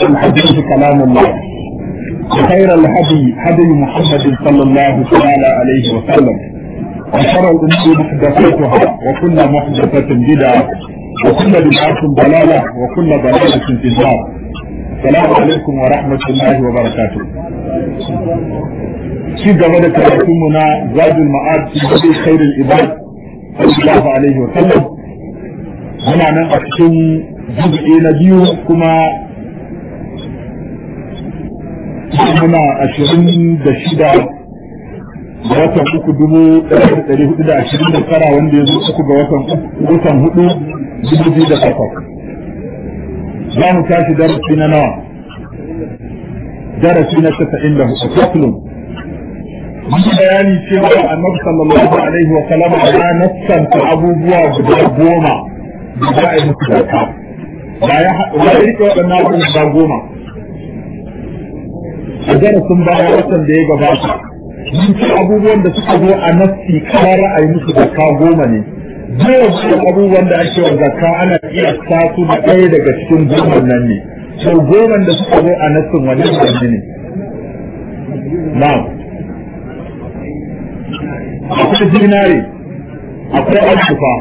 الحديث كلام الله وخير الهدي هدي محمد صلى الله تعالى عليه وسلم وشر الامور محدثاتها وكل محدثه بدعه وكل بدعه ضلاله وكل ضلاله في النار السلام عليكم ورحمه الله وبركاته ci gaba da karatunmu na zadul ma'ad fi hadi khairul ibad sallallahu alaihi wa sallam muna nan a cikin juz'i na biyu kuma muna ashirin da shida ga watan uku dubu ɗaya da ɗari hudu da ashirin da tara wanda ya zo uku ga watan watan hudu dubu biyu da takwas za mu tashi darasi na nawa darasi na tasa'in da hudu faslun mun bayani cewa annabi sallallahu alaihi wa sallam ya nassanta abubuwa guda goma da za a yi musu zakka ba ya rike waɗannan abubuwa guda goma a darasin baya watan da ya gabata mun ci abubuwan da suka zo a nassi kamar ra'ayi musu zakka goma ne dole abubuwan da ake wa zakka ana iya su da ɗaya daga cikin goma nan ne sau goma da suka zo a nassin wani wani ne na'am akwai zinare akwai alfufa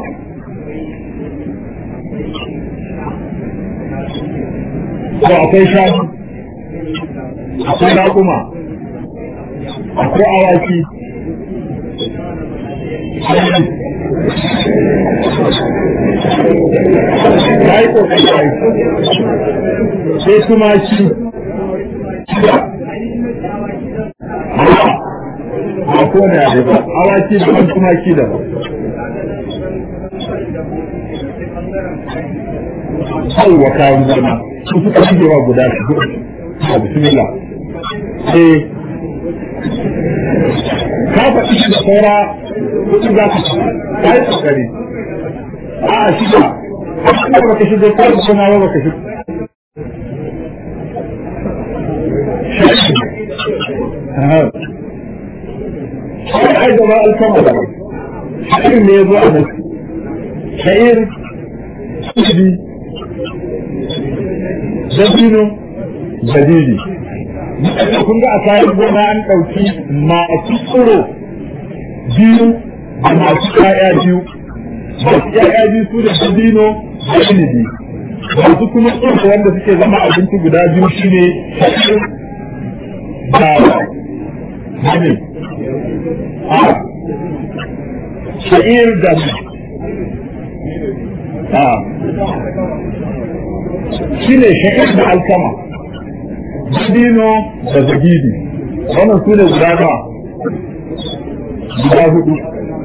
ko akwai shanu akwai raƙuma akwai awaki ya yi ƙoƙari ya yi sai kuma shi ba ko ne a ba awaki da ban tumaki da ba sauwa kayan gona su suka shigewa guda su a bismillah eh ka faɗi shi da saura kuɗi za ka ci ka yi kokari a shi ba a ba ka shigo ko kuma ba ka shigo shi ai gaba alkama da sha'ir ne ya zo a nan sha'ir kudi dabino dalili kun ga a kayan gona an ɗauki masu tsoro biyu da masu ƴaƴa biyu masu ƴaƴa biyu su da dabino da inibi masu kuma tsoro wanda suke zama abinci guda biyu shine sha'ir da ne a sha'ir da a shi ne sha'ir da alkama dabino da zagidi wannan su ne guda nawa guda hudu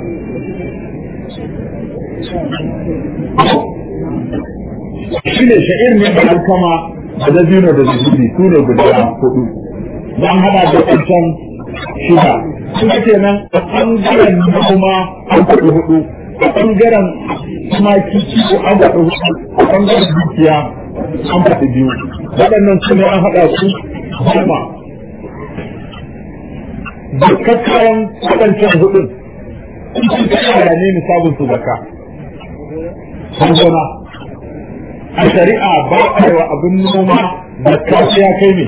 shi ne sha'ir ne da alkama da dabino da zagidi su ne guda hudu don hada da wancan shida su ke nan a ɓangaren noma an faɗi hudu a ɓangaren tumaki ko an faɗi hudu a ɓangaren dukiya an faɗi biyu waɗannan su ne an haɗa su goma da kakkawan waɗancan hudun sun kakkawa ne misabin su zaka sun gona a shari'a ba a yi wa abin noma da kasu ya kai ne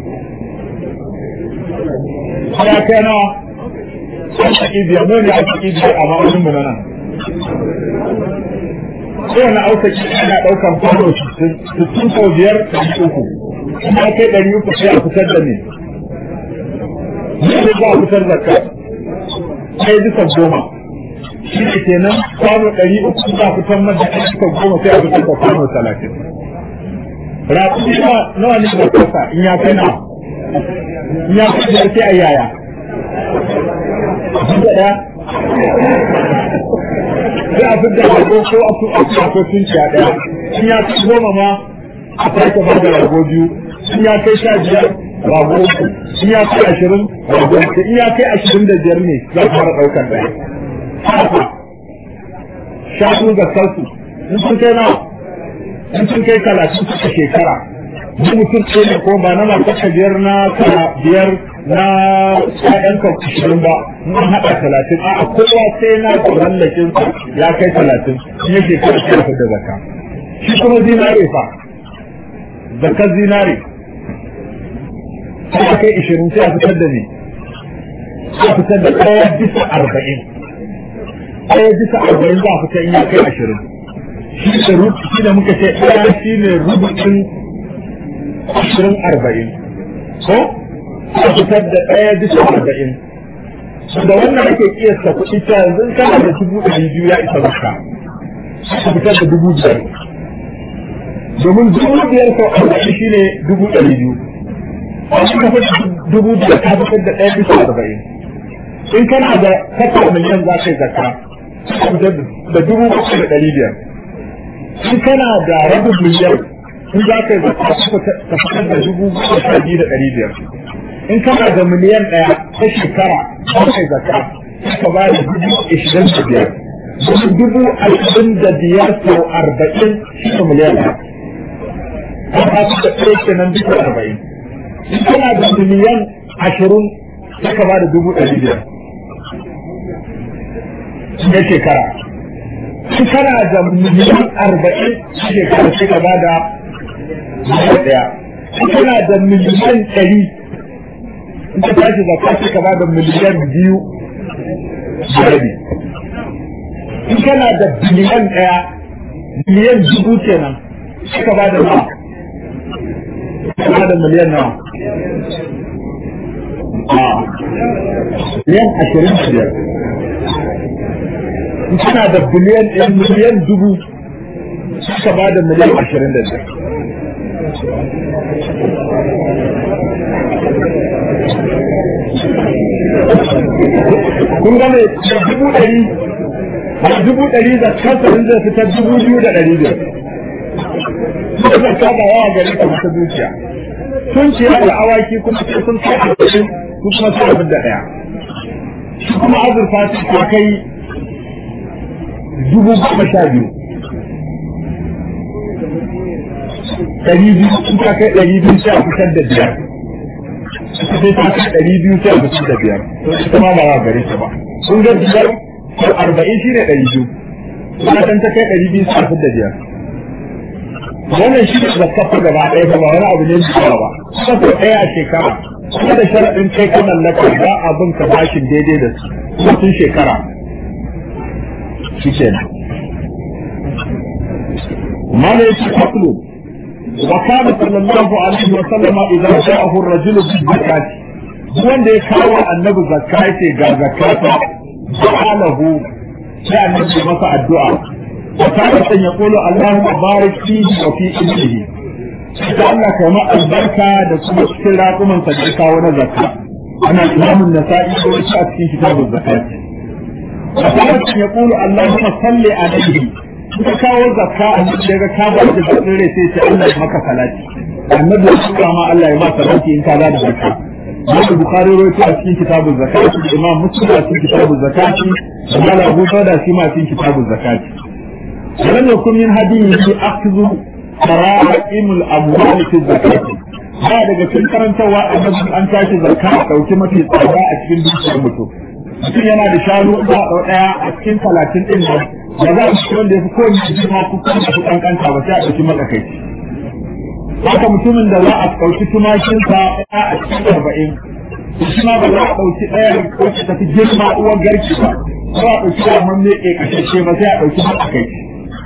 ya kai nawa an taƙi biyar ne ne a taƙi biyar a ma'aunin mu na nan kowane aukaki ana ɗaukar kwano sittin sau biyar ɗari uku kuma kai ɗari uku sai a fitar da ne ne za a fitar da ka sai bisa goma shi ne kenan kwano ɗari uku za a fitar mada ɗari bisa goma sai a fitar da kwano talatin rafi nawa ne da kasa in ya kai nawa in ya kai da sai a yaya ɗaya sai a fi da rago ko a fi a ko tunciya ɗaya in ya kai goma ma a sake ba da rago biyu in ya kai sha biyar rago uku in ya kai ashirin rago uku in ya kai ashirin da biyar ne za ka fara ɗaukar ɗaya haka shanu da sarsu in sun kai nawa in sun kai talatin suka shekara ni mutum ce ne ko ba na masu biyar na biyar na ƴaƴanka ashirin ba mun haɗa talatin a kowa sai na mallakin sa ya kai talatin in yake kai shi da zakka shi kuma zinare fa zakar zinare sai ya kai ishirin sai a fitar da ne sai a fitar da ɗaya bisa arba'in ɗaya bisa arba'in za a fitar in ya kai ashirin shi da rubu shi da muka ce ɗaya shi ne rubutun ashirin arba'in ko a fitar da ɗaya bisa arba'in da wannan ake kiyasta kuɗi ta yanzu in kana da dubu ɗari biyu ya isa zakka ka fitar da dubu biyar domin dubu biyar sau arba'in shi ne dubu ɗari biyu a shi ka fitar dubu biyar ka fitar da ɗaya bisa arba'in in kana da takwas miliyan za ka yi zakka ka fitar da dubu bakwai da ɗari biyar in kana da rabin miliyan in za ka yi zakka ka fitar da dubu bakwai sha biyu da ɗari biyar in kana da miliyan ɗaya ta shekara za ka yi zakka ka ba da dubu ishirin da biyar dubu ashirin da biyar sau arba'in shi ne miliyan ɗaya an ba su da ɗaya kenan dubu arba'in in kana da miliyan ashirin sai ka ba da dubu ɗari biyar na shekara in kana da miliyan arba'in shekara sai ka ba da miliyan ɗaya in kana da miliyan ɗari in ka tashi zakka sai ka ba da miliyan biyu da rabi in kana da biliyan ɗaya miliyan dubu kenan sai ka ba da nawa ka ba da miliyan nawa a miliyan ashirin da biyar in kana da biliyan ɗaya miliyan dubu sai ka ba da miliyan ashirin da biyar kun gane da dubu ɗari da dubu ɗari da kansa in zai fitar dubu biyu da ɗari biyar suka zaka da yawa gari ka mata dukiya sun ce da awaki kuma sai sun kai a cikin su kuma sai abin da ɗaya shi kuma azurfa su ta kai dubu goma sha biyu ɗari biyu sun ta kai ɗari biyu sai a fitar da biyar sai ta kai ɗari biyu sai a fitar da biyar ita ma ba za gare ta ba sun ga biyar ko arba'in shi ne ɗari biyu kuma dan ta kai ɗari biyu sai a fitar da biyar wannan shi ne zakafa gaba ɗaya ba wani abu ne da ba kuma ɗaya a shekara kuma da sharaɗin kai ka mallaka ba abin ka bashin daidai da su kuma tun shekara shi kenan mana yake faslu وكان صلى الله عليه وسلم إذا جاءه الرجل بالزكاة wanda ya kawo annabi zakka yace ga zakata sa'alahu sai annabi masa addu'a wa kana san ya qulu Allahumma barik fihi wa fi ilmihi da Allah kai ma albarka da kuma cikin raƙuman sa da kawo na zakka ana imamun nasa'i ko shi a cikin kitabun zakat wa kana san ya qulu Allahumma salli alaihi ka kawo zakka a cikin daga ka ba da zakkin rai sai ce Allah ya maka salati annabi ya kira ma Allah ya maka salati in ka ba da zakka Imam Bukhari rawaito a cikin kitabun zakat Imam Muslim a cikin kitabun zakat Imam Abu Dawud shi ma a cikin kitabun zakat ولم يكن من هديه أخذ كرائم الأموال في الزكاة ba daga cikin karantarwa annabi an tashi zakka a ɗauki mafi tsada a cikin dukiyar mutum mutum yana da shanu ba ɗau ɗaya a cikin talatin ɗin nan ba za a ci wanda ya fi kowane jima ko kuma su kankanta ba sai a ɗauki matsakaici haka mutumin da za a ɗauki tumakinsa ɗaya a cikin arba'in shi ma ba za a ɗauki ɗaya wacce tafi girma uwar garki ba ba a ɗauki da man mai ƙashashe ba sai a ɗauki matsakaici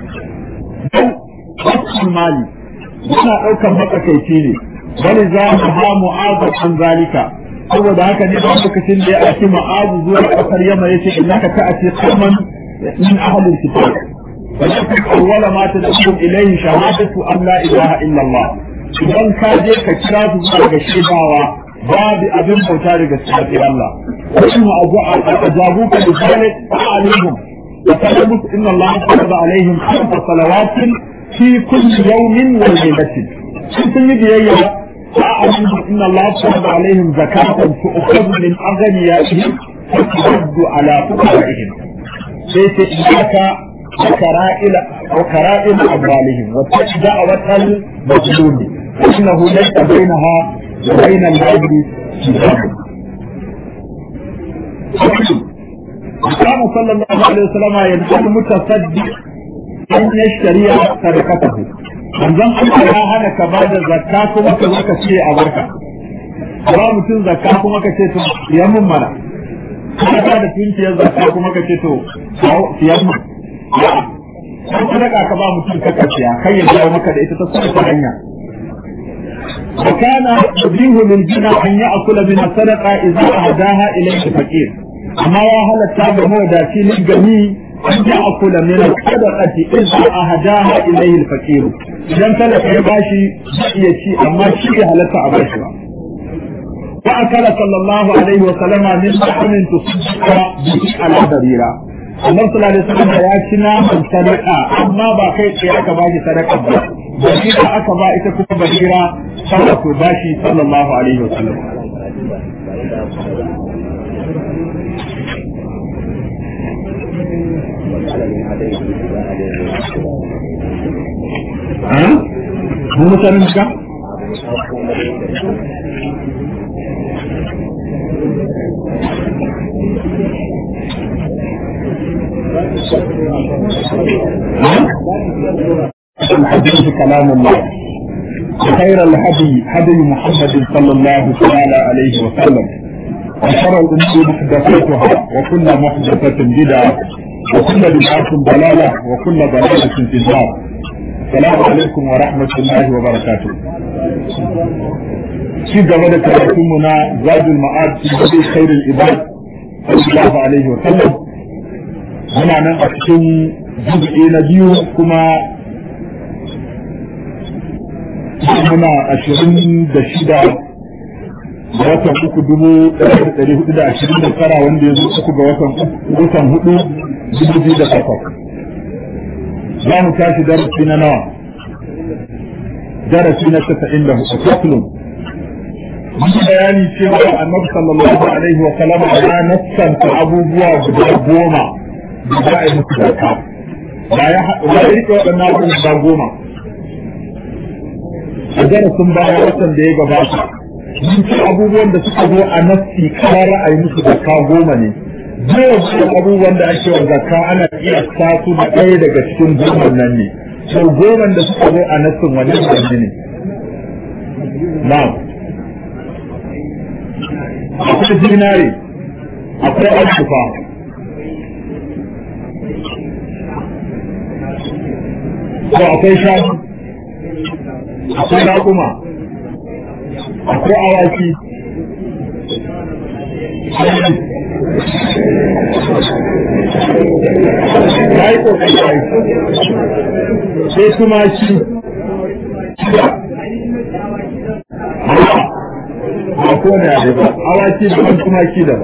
don wasu mali yana ɗaukar matsakaici ne bali za mu ha mu'azu an zalika saboda haka ne ba lokacin da ya ake ma'azu zuwa ƙasar yamma yace innaka ta'ati qauman min ahli al-kitab ولكن أول ما تدعوهم إليه شهادة أن لا إله إلا الله idan ka je ka kira su zuwa ga shaidawa babu abin bauta daga cikin Allah kuma a jabu ka da zalik alaihim wa qalamu inna Allah farada alaihim khamsa salawatin fi kulli yawmin wa laylatin sun yi biyayya fa'alamu inna Allah farada alaihim zakatan tu'khadhu min aghniyatihim wa turaddu ala fuqaraihim sai sai iyaka وكرائم وكرائم أموالهم واتبع دعوة المظلوم إنه ليس بينها وبين العبد حجاب وكان صلى الله عليه وسلم يدعو المتصدق أن يشتري صدقته manzon Allah ya hana ka ba da zakka kuma ka zo ka ce a barka ba mutum zakka kuma ka ce to siyan mun mana ka ba da tunkiyar zakka kuma ka ce to siyan mun kan sadaka ka ba mutum ka siya kai ya jawo maka da ita ta kuma hanya وكان يبيه للجنى أن يأكل من الصدقة إذا أهداها إليه الفقير أما وهل التابع هو داتي للجميع أن يأكل من الصدقة إذا أهداها إليه الفقير إذا تلك يباشي يشي أما شيء هل تعبشها وأكل صلى الله عليه وسلم من لحم تصدق به على بريرة Allah sallallahu alaihi wasallam ya ci naman sadaka amma ba kai tsaye aka ba shi sadaka ba barira aka ba ita kuma barira sadaka ba shi sallallahu alaihi wasallam Mun mutanen ka? الحديث كلام الله وخير الهدي هدي محمد صلى الله تعالى عليه وسلم وشر الامور محدثاتها وكل محدثة بدعة وكل بدعة ضلالة وكل ضلالة في النار السلام عليكم ورحمة الله وبركاته في جمال كراتمنا زاد المعاد في هدي خير العباد صلى الله عليه وسلم muna nan a cikin juz'i na biyu kuma muna ashirin da shida ga watan uku dubu ɗari hudu da ashirin da tara wanda ya zo uku ga watan watan hudu dubu biyu da takwas za mu tashi darasi na nawa darasi na tasa'in da hudu faslun mun bayani cewa annabi sallallahu alaihi wa sallam ya nassanta abubuwa guda goma da za a yi musu zarka ba ya rike waɗannan abubuwan guda goma a darasin baya watan da ya gabata mun ci abubuwan da suka zo a nassi kamar ra'ayi musu zakka goma ne jiya abubuwan da ake wa zakka ana iya sa su da ɗaya daga cikin goman nan ne sau goman da suka zo a nassin wani wani ne na'am akwai zinare akwai alfufa ko akwai shanu akwai raƙuma akwai awaki ya yi ƙoƙari ya yi sai tumaki ba ko ne a ba awaki da ban tumaki da ba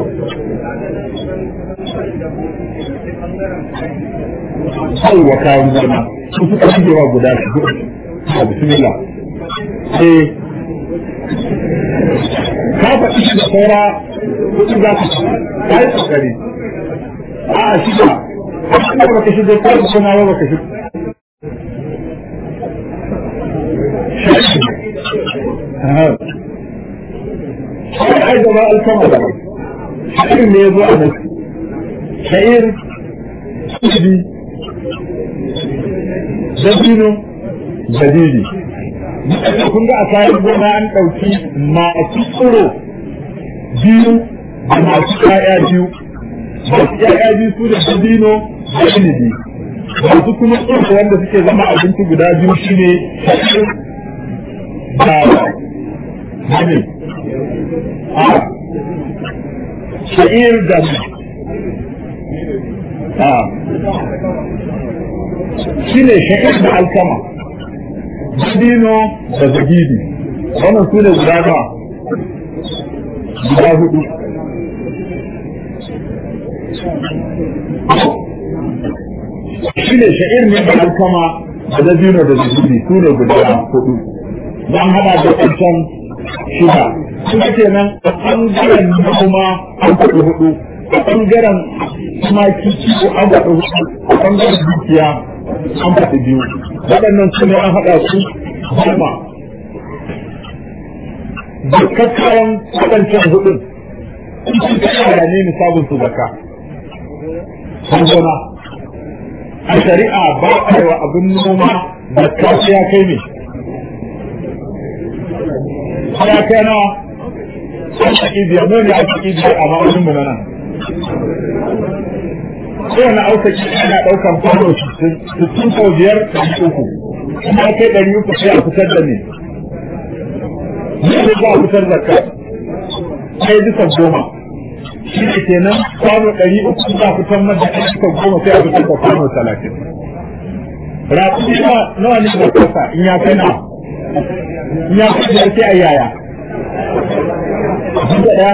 sauwa kayan gona su suka shigewa guda su a bismillah eh ka faɗi shi da saura kuɗi za ka ci ka yi kokari a shi ba a shi ba ka shigo ko kuma ba ka shigo shi ai gaba alkama da sha'ir ne ya zo a nan sha'ir kudi dabino dalili kun ga a kayan gona an ɗauki masu tsoro biyu da masu ƴaƴa biyu masu ƴaƴa biyu su da dabino da inibi masu kuma tsoro wanda suke zama abinci guda biyu shine da ne a sha'ir da a shi ne sha'ir da alkama dabino da zagidi wannan su ne guda nawa guda hudu shi ne sha'ir ne da alkama da dabino da zagidi su ne guda hudu don hada da wancan shida su ke nan a ɓangaren kuma an faɗi hudu a ɓangaren tumaki ko an faɗi hudu a ɓangaren dukiya an faɗi biyu waɗannan su ne an haɗa su goma da kakkawan waɗancan hudun sun kakkara ne nisabin su zaka sun gona a shari'a ba a yi wa abin noma zakka sai ya kai ne ya kai nawa arziki biyar ne ne arziki biyar a ma'aunin mu na nan kowane arziki ana ɗaukar kwano sittin sau biyar ɗari uku kuma kai ɗari uku sai a fitar da ne ne za a fitar da ka sai bisa goma shi ne kenan kwano ɗari uku za a fitar mada ɗari bisa goma sai a fitar da kwano talatin rafi nawa ne da kasa in ya kai na in ya kai da sai a yaya ɗaya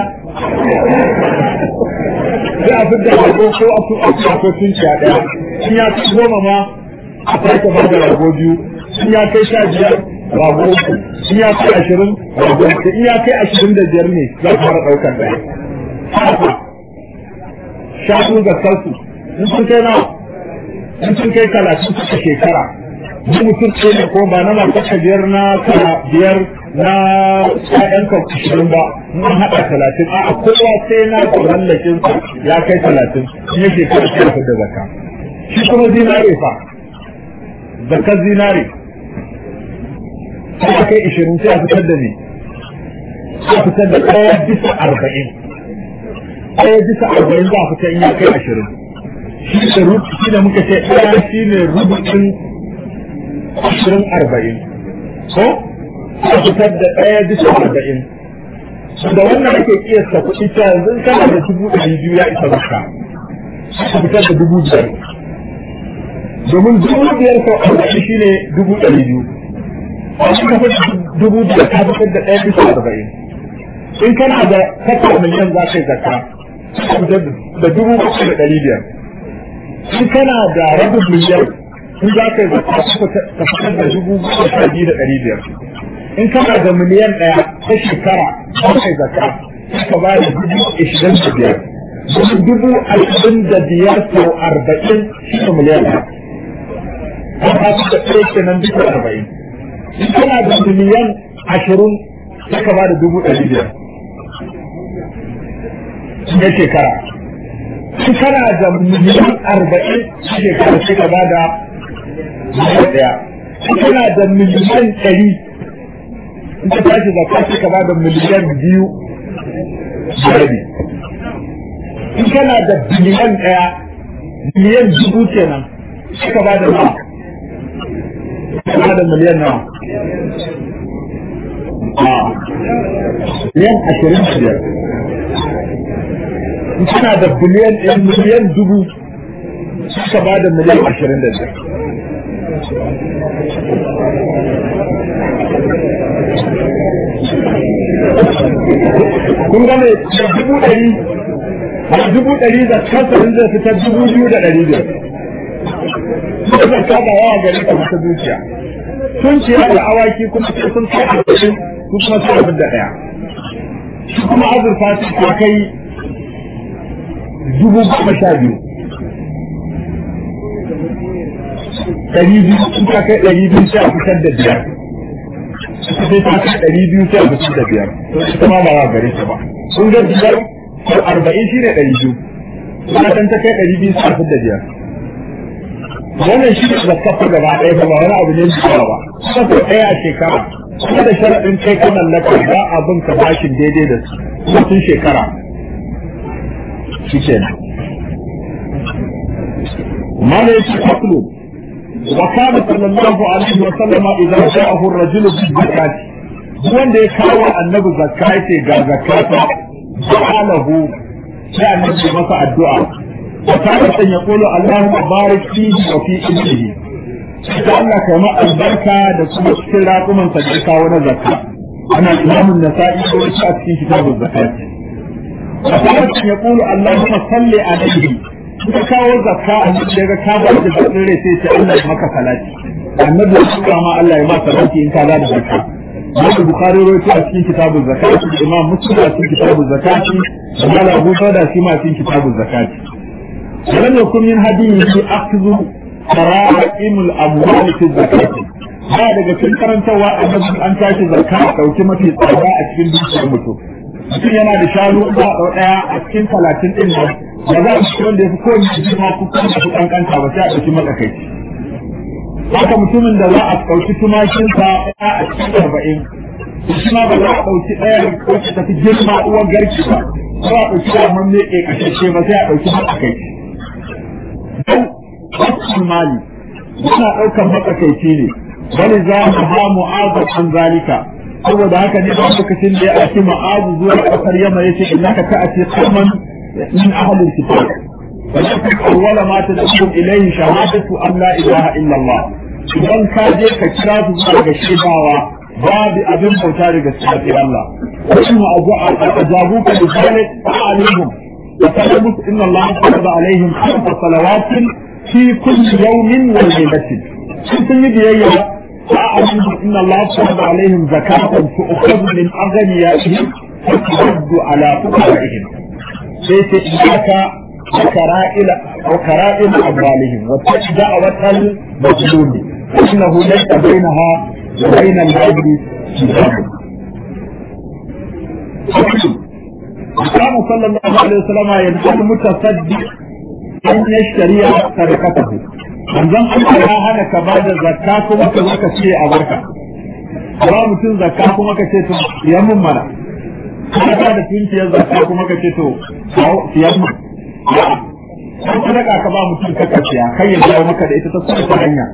sai a fitar da rago ko a su a su a sun ciya ɗaya in ya kai goma ma a sake ba da rago biyu in ya kai sha biyar rago uku in ya kai ashirin rago uku in ya kai ashirin da biyar ne za ka fara ɗaukar ɗaya haka shanu da sarsu in sun kai nawa in sun kai talatin suka shekara duk mutum ce ne ko ba na masu biyar na kala biyar na ƴaƴan ka ashirin ba mun haɗa talatin a kowa sai na mallakin sa ya kai talatin in ya shekara sai ya da zakka shi kuma zinare fa zakkar zinare sai ya kai ashirin sai a fitar da ne sai a fitar da ɗaya bisa arba'in ɗaya bisa arba'in za a fitar in ya kai ashirin shi da shi da muka ce ɗaya shi ne rubutun ashirin arba'in ko a fitar da ɗaya bisa arba'in da wannan ake kiyasta kuɗi ta yanzu kana da dubu ɗari biyu ya isa maka a fitar da dubu biyar domin dubu biyar sau arba'in shi ne dubu ɗari biyu a shi ka fitar dubu biyar ka fitar da ɗaya bisa arba'in in kana da kasa miliyan za ka yi zakka da dubu bakwai da ɗari biyar in kana da rabin miliyan in za ka yi zaka ka fitar da dubu goma sha biyu da ɗari biyar in kana da miliyan ɗaya ta shekara za ka yi zaka ka ba da dubu ashirin da biyar dubu ashirin da biyar sau arba'in shi ne miliyan ɗaya an ba su da ɗaya kenan dubu arba'in in kana da miliyan ashirin sai ka ba da dubu ɗari biyar na shekara in kana da miliyan arba'in shekara sai ka bada miliyan ɗaya in kana da miliyan ɗari in ka tashi da ka sai ka bada miliyan biyu da rabi in kana da biliyan ɗaya miliyan dubu kenan sai ka bada nawa ka bada miliyan nawa miliyan ashirin da biyar suna da biliyan ɗin miliyan dubu suka ba da miliyan ashirin da biyar. Kun gane da dubu ɗari da dubu ɗari da kansa zai fitar dubu biyu da ɗari biyar. Suka zaka ba yawa gari ka mata dukiya. Sun ciya da awaki kuma sai sun kai a cikin su kuma sai abin da ɗaya. Shi kuma azurfa ta kai dubu goma sha biyu ɗari biyu sun ta kai ɗari biyu sai a fitar da biyar sai ta kai ɗari biyu sai a fitar da biyar to ita ma ba za gare ta ba sun ga biyar ko arba'in shi ne ɗari biyu kuma kan ta kai ɗari biyu sai a fitar da biyar wannan shi ne da kafa gaba ɗaya ba wani abu ne da ba kafa ɗaya a shekara kuma da sharaɗin kai ka mallaka ba abin ka bashin daidai da su kuma tun shekara شيء ما ليس حقل وكان صلى الله عليه وسلم إذا جاءه الرجل بالزكاة wanda ya kawo annabi zakka ce ga zakata sa'alahu sai annabi masa addu'a wa kana san ya kulu Allahumma barik fihi wa fi ilmihi da Allah kai ma albarka da kuma cikin raƙuman sa da kawo na zakka ana imamun nasa'i ko a cikin kitabun zakati وكانت يقول اللهم صل عليه suka kawo zakka a cikin daga ka ba da zakkin rai sai ce Allah ya maka salati annabi ya kira ma Allah ya maka salati in ka ba da zakka Imam Bukhari rawaito a cikin kitabun zakati Imam Muslim a cikin kitabun zakati Imam Abu Dawud shi ma a cikin kitabun zakati ولم يكن من هديه أخذ كرائم الأموال في الزكاة ba daga cikin karantarwa annabi an tashi zakka a dauki mafi tsada a cikin dukiyar mutum mutum yana da shanu ba ɗau ɗaya a cikin talatin ɗin nan ba za a ci wanda ya fi kowane jiki ma ku kuma ku kankanta ba sai a ɗauki matsakaici haka mutumin da za a ɗauki tumakinsa ɗaya a cikin arba'in shi ma ba za a ɗauki ɗaya wacce ta fi girma uwar garki ba ko a ɗauki da man mai ƙasashe ba sai a ɗauki matsakaici dan wasu mali yana ɗaukar matsakaici ne wani za mu ha mu'azu an zalika saboda haka ne a lokacin da ya aiki ma'azu zuwa ƙasar yamma ya ce innaka ta a ce kalman min ahalin kitab ولكن أول ما تدعوهم إليه شهادة أن لا إله إلا الله idan ka je ka kira su zuwa ga shaidawa babu abin bauta daga cikin Allah kuma a jabu ka da zalik alaihim wa qala inna Allah farada alaihim khamsa salawatin fi kulli yawmin wa laylatin sun yi biyayya فأعلم إن الله فرض عليهم زكاة تؤخذ من أغنيائهم فترد على فقرائهم. ليس إياك وكرائم وكرائم أموالهم وتشجع وتل مظلوم فإنه ليس بينها وبين العبد حجاب وكان صلى الله عليه وسلم ينهى المتصدق أن يشتري صدقته manzon Allah ya hana ka ba da zakka kuma ka zo ka ce a barka ba mutum zakka kuma ka ce to ya mun mana ka da tunkiyar zakka kuma ka ce to siyan mun an sadaka ka ba mutum ka kaciya kai ya jawo maka da ita ta kuma hanya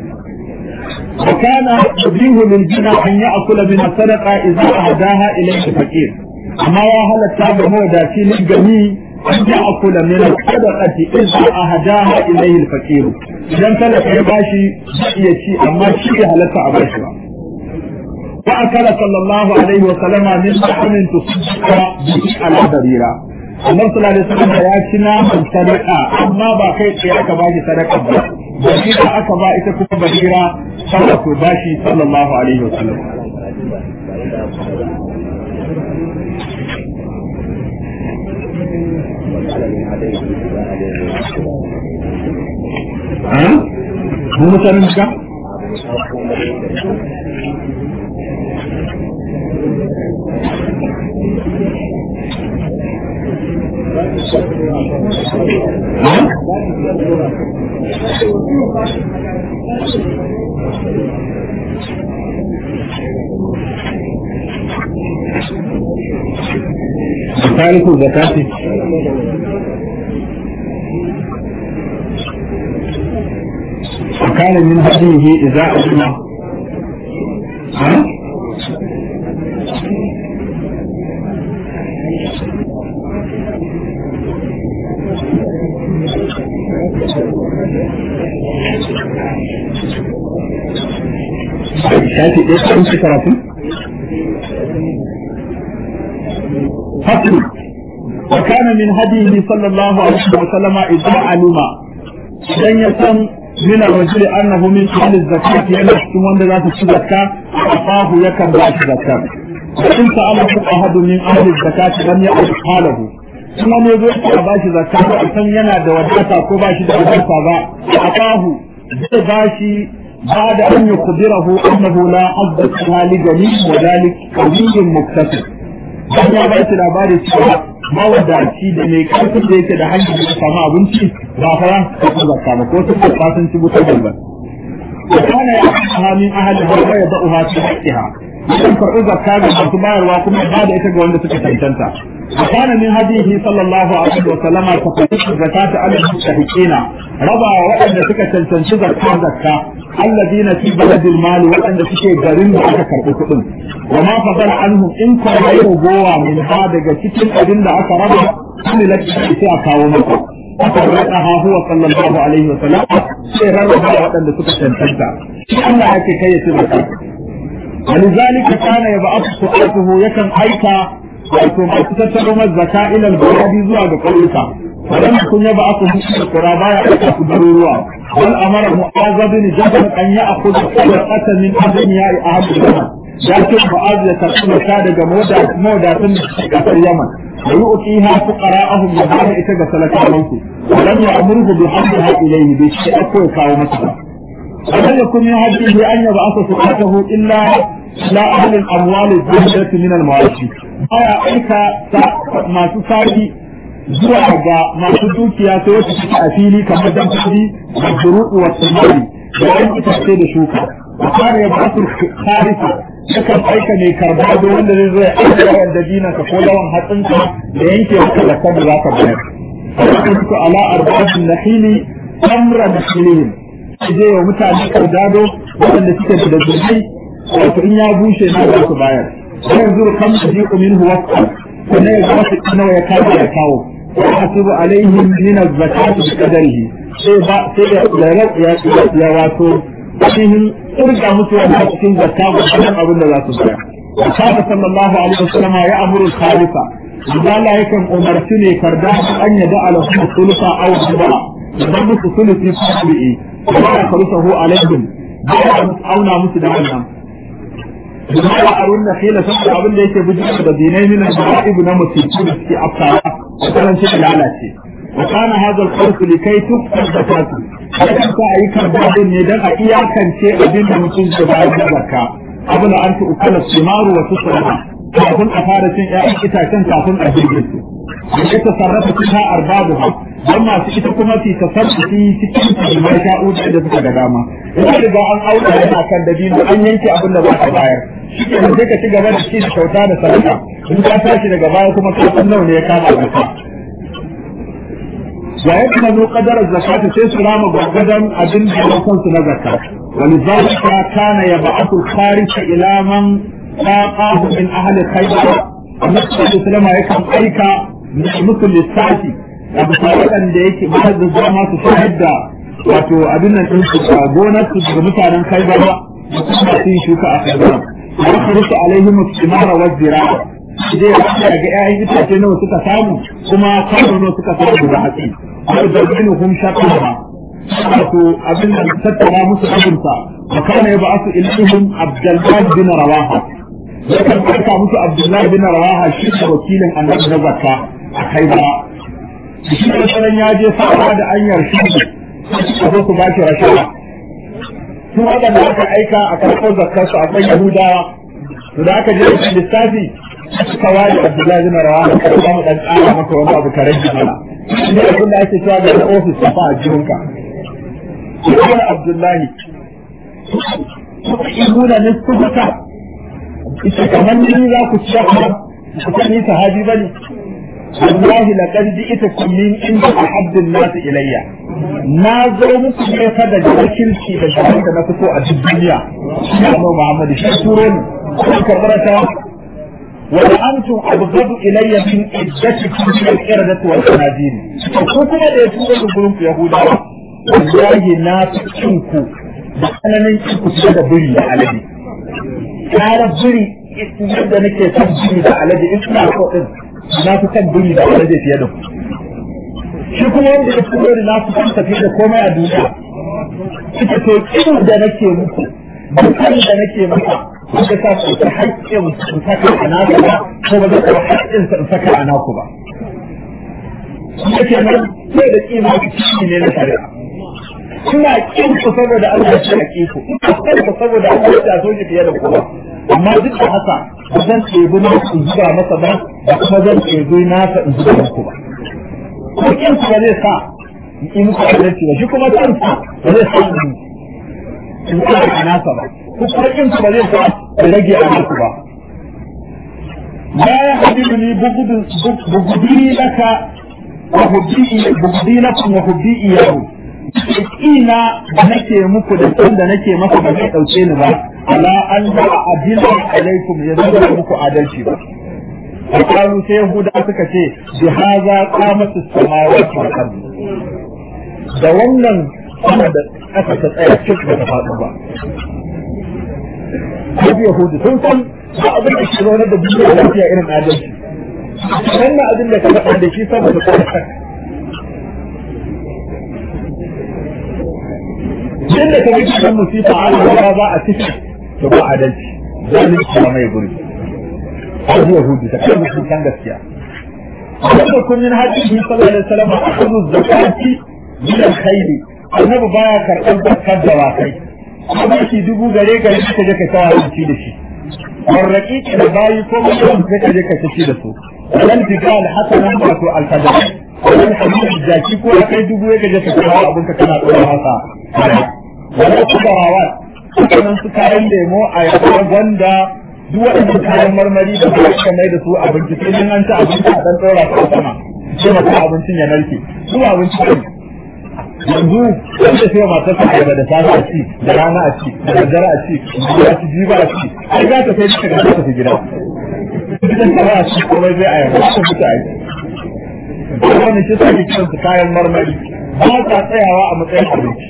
وكان يبيه للجنى أن يأكل من الصدقة إذا أهداها إليه الفقير أما وهل التابع هو داتي للجميع أن يأكل من الصدقة إذا أهداها إليه الفقير إذا كان يباشي يشي أما شيء هل تعباشها وأكل صلى الله عليه وسلم من لحم تصدق به على بريرة annabi sallallahu alaihi wasallam ya ci naman sadaka amma ba kai tsaye aka ba shi sadaka ba bahira aka ba ita kuma bahira sallallahu ko bashi sallallahu alaihi wasallam mu mutanen ka تارك الزكاة وكان من هديه إذا أسمع ها؟ shafi ɗaya cikin shi karatu? Fasli, wa kana min hadihi sallallahu alaihi wa sallama idza alima idan ya san min ar-rajuli annahu min ahli zakat yana cikin wanda za su ci zakka afahu yakan ba shi zakka in sa'ala ahadu min ahli zakat lam ya'ud halahu kuma ne zo ya ba shi zakka ko san yana da wadata ko ba shi da wadata ba afahu zai ba shi بعد أن يخبره أنه لا حظ فيها لجميع وذلك قوي مكتسب. بعد ما بيت الأباري سوى ما ودعتي da mai karfin da yake da hanyar da samu abinci ba fa ya tafi zakka ba ko su ko fasin ci buta ba kana ya kana min ahli ha ya da'uha fi haqqiha idan far'u zakka ga masu bayarwa kuma ba da ita ga wanda suka tantanta kana min hadihi sallallahu alaihi wa sallama tafsiru zakata al-mustahiqina raba waɗanda suka cancanci zakka zakka alladina fi baladil mali waɗanda suke garin da aka karɓi kuɗin wa ma fadala anhum in ka yi gowa min ha daga cikin abin da aka raba kuma laki sai a kawo maka aka rada ha huwa sallallahu alaihi wa sallam sai rarraba waɗanda suka cancanta shi Allah yake kai ya ci zakka ولذلك كان يبعث سؤاله يكن أيكا wato masu tattaro mazzaka ilal bayadi zuwa ga ƙauyuka ولم يكن يبعث في القرى يأتي ضرورا بل أمر معاذ بن جبل أن يأخذ صدقة من أغنياء أهل اليمن لكن معاذ يتقول كاد مودا مودا في اليمن ويؤتيها فقراءهم يهان إتجا سلكا منكم ولم يأمره بحملها إليه بشيء أكوي كاو مثلا ولم يكن يهديه أن يبعث سقاته إلا لا أهل الأموال الزهدة من المواشي baya aika masu sari zuwa ga masu dukiya sai wata suke a fili kamar dan kudi da furu'u wa tsamari da yan itace da shuka a kare ya ba su kharisa yakan aika ne karba da wanda zai zo ya aika yawan dabinanka ko yawan hatsinka da yanke maka zakar da za ka bayar. Fa'idu ala arba'atin nahili amra nahilihim. Je wa mutane kardado waɗanda suke da zurfi wato in ya bushe na za su bayar. Yanzu kan su ji minhu wasu sannan ya zama su nawa ya kawo ya kawo. ويحسب عليهم من الزكاة بقدره sai ya wato ainihin irga musu wani cikin zakka ba cikin abin da za su bayar. Wakata sallallahu alaihi wasallam ya amuru salisa. Zala yakan umarci ne karda an yada ala kuma sulusa aw riba. Idan musu sulusi fasbi'i. Wa ya karusahu alaihim. Ba ya auna musu da wannan. Bima ya arun na khila saboda abin da yake bijin da dinai min al-ma'ib na musibu da suke afkawa. وكان شيء لعنتي وكان هذا الخوف لكي تفقد زكاته لكن سأي كرباب ندن أكيا كان شيء أبين ممكن سبعي زكاة قبل أن تؤكل الثمار وتصرها kafin a fara cin ƴaƴan itacen kafin a jirgin su da ya tasarrafa cikin arbabuha don masu ita kuma fi tasarrufi cikin mai sha'u da suka ga dama ina riga an auka yana kan dabino an yanke abin da za ka bayar shi ke sai ka ci gaba da ci da kyauta da sadaka in ka tashi daga baya kuma ka san nawa ne ya kama zakka wa yadda zo qadarar zakata sai su rama gwagwadon abin da ya kansu na zakka ولذلك كان يبعث الخارج إلى من لاقاه من أهل خيبر النبي صلى الله عليه وسلم يكن أيكا مثل للساعتي abu waɗanda yake ba da zama su shahid da wato abin nan ɗin su gonar su daga mutanen kai ba da kuma su yi shuka a kai ba ya kharusu alaihim istimara wa zira'a zai rasa ga ƴaƴan itace nawa suka samu kuma kwano nawa suka samu da hatsi har da binu hum shaqqa wato abin da tattara musu abinsa wa kana yab'athu ilaihim abdullah bin rawaha yakan aika musu abdullah bin rawaha shi ne wakilin annabi na zakka a kai ba shi ne sanan ya je fara da anyar shi a zo su ba shi rashawa su waɗanda aka aika a karɓar zakkar su akwai yahudawa to da aka je da lissafi suka ware abdullahi bin rawaha kada ba mu dan ƙara maka wani abu ka rage mana shi ne abin da ake cewa ga ofis ta fa a jihunka Ibn Abdullahi Ibn Nisfuka ita kamar ni za ku ci ku san ni sahabi bane wallahi laqad ji'tukum min inda ahaddun nas ilayya na zo muku ne fa da kirki da gaban da na fito a cikin duniya shi ne Muhammad shi turo ni ko karbarata wa antum abghadu ilayya min iddatikum min al-iradati wal qanadil ko kuma da ya turo ku gurin ku yahudawa wallahi na fi cinku da tsananin cinku fiye da biri da alade kara biri yadda nake son biri da alade in suna so din na fi son biri da alade fiye da ku shi kuma wanda ya fito da na fi son tafiye da komai a duniya ita to kin da nake muku dukkan da nake maka wanda sa ku ta haƙƙin in saka a naku ba ko ba zai taɓa haƙƙin in saka a naku ba. Yake nan sai da kima ne na shari'a. ina kin ku saboda Allah ya haƙi ku ina son ku saboda Allah ya so ki fiye da kowa amma duk da haka ba zan ɗebi na ku zuba masa ba da kuma zan ɗebi nasa in zuba muku ba ko kin ku ba zai sa in muku adalci ba shi kuma kin ku ba zai sa in in sa a nasa ba ko kuma kin ku ba zai sa in rage a naku ba la ya habibuni bugudi laka wa hubbi bugudi lakum wa hubbi iyahu ina da nake muku da san da nake masa ba zai dauke ni ba ala an da adila alaikum ya zama muku adalci ba Akalu sai Yahuda suka ce bi haza qamat as-samawati wal ard da wannan sama da aka ta tsaya cikin da ta faɗo ba Kaji Yahudu sun san ba abin da shi da duniya lafiya irin adalci wannan abin da ka faɗa da shi saboda kuma yadda ka ga cikin musifa a Allah ba a ciki to ba adalci zalunci ba mai guri Abu Yahudi ta kai mutum kan gaskiya wanda kun yin haji bi sallallahu alaihi wasallam akhudhu zakati min al-khayr annabi baya karɓar zakar da wakai kuma shi dubu gare gare ka je ka kawo ci da shi warraki da bayi ko mutum sai ka je ka ci da su wannan tikal hasanan wato al-fadl wannan hadisi jaki ko kai dubu ya je ka kawo abin ka kana dora masa wani kubarawa sannan su kayan lemo a yaba gwanda duk waɗannan kayan marmari da ba ka mai da su abinci sai in an ci abinci a ɗan ɗora su a sama sai maka abincin ya narke su abinci ne yanzu wanda sai matar sa ayaba da safe a ci da rana a ci da daddare a ci da ci jiba a ci ai za ta kai ta ga ta tafi gida idan ka ba a ci komai zai ayaba ta fita ai wannan shi sai kiran su kayan marmari ba ta tsayawa a matsayin abinci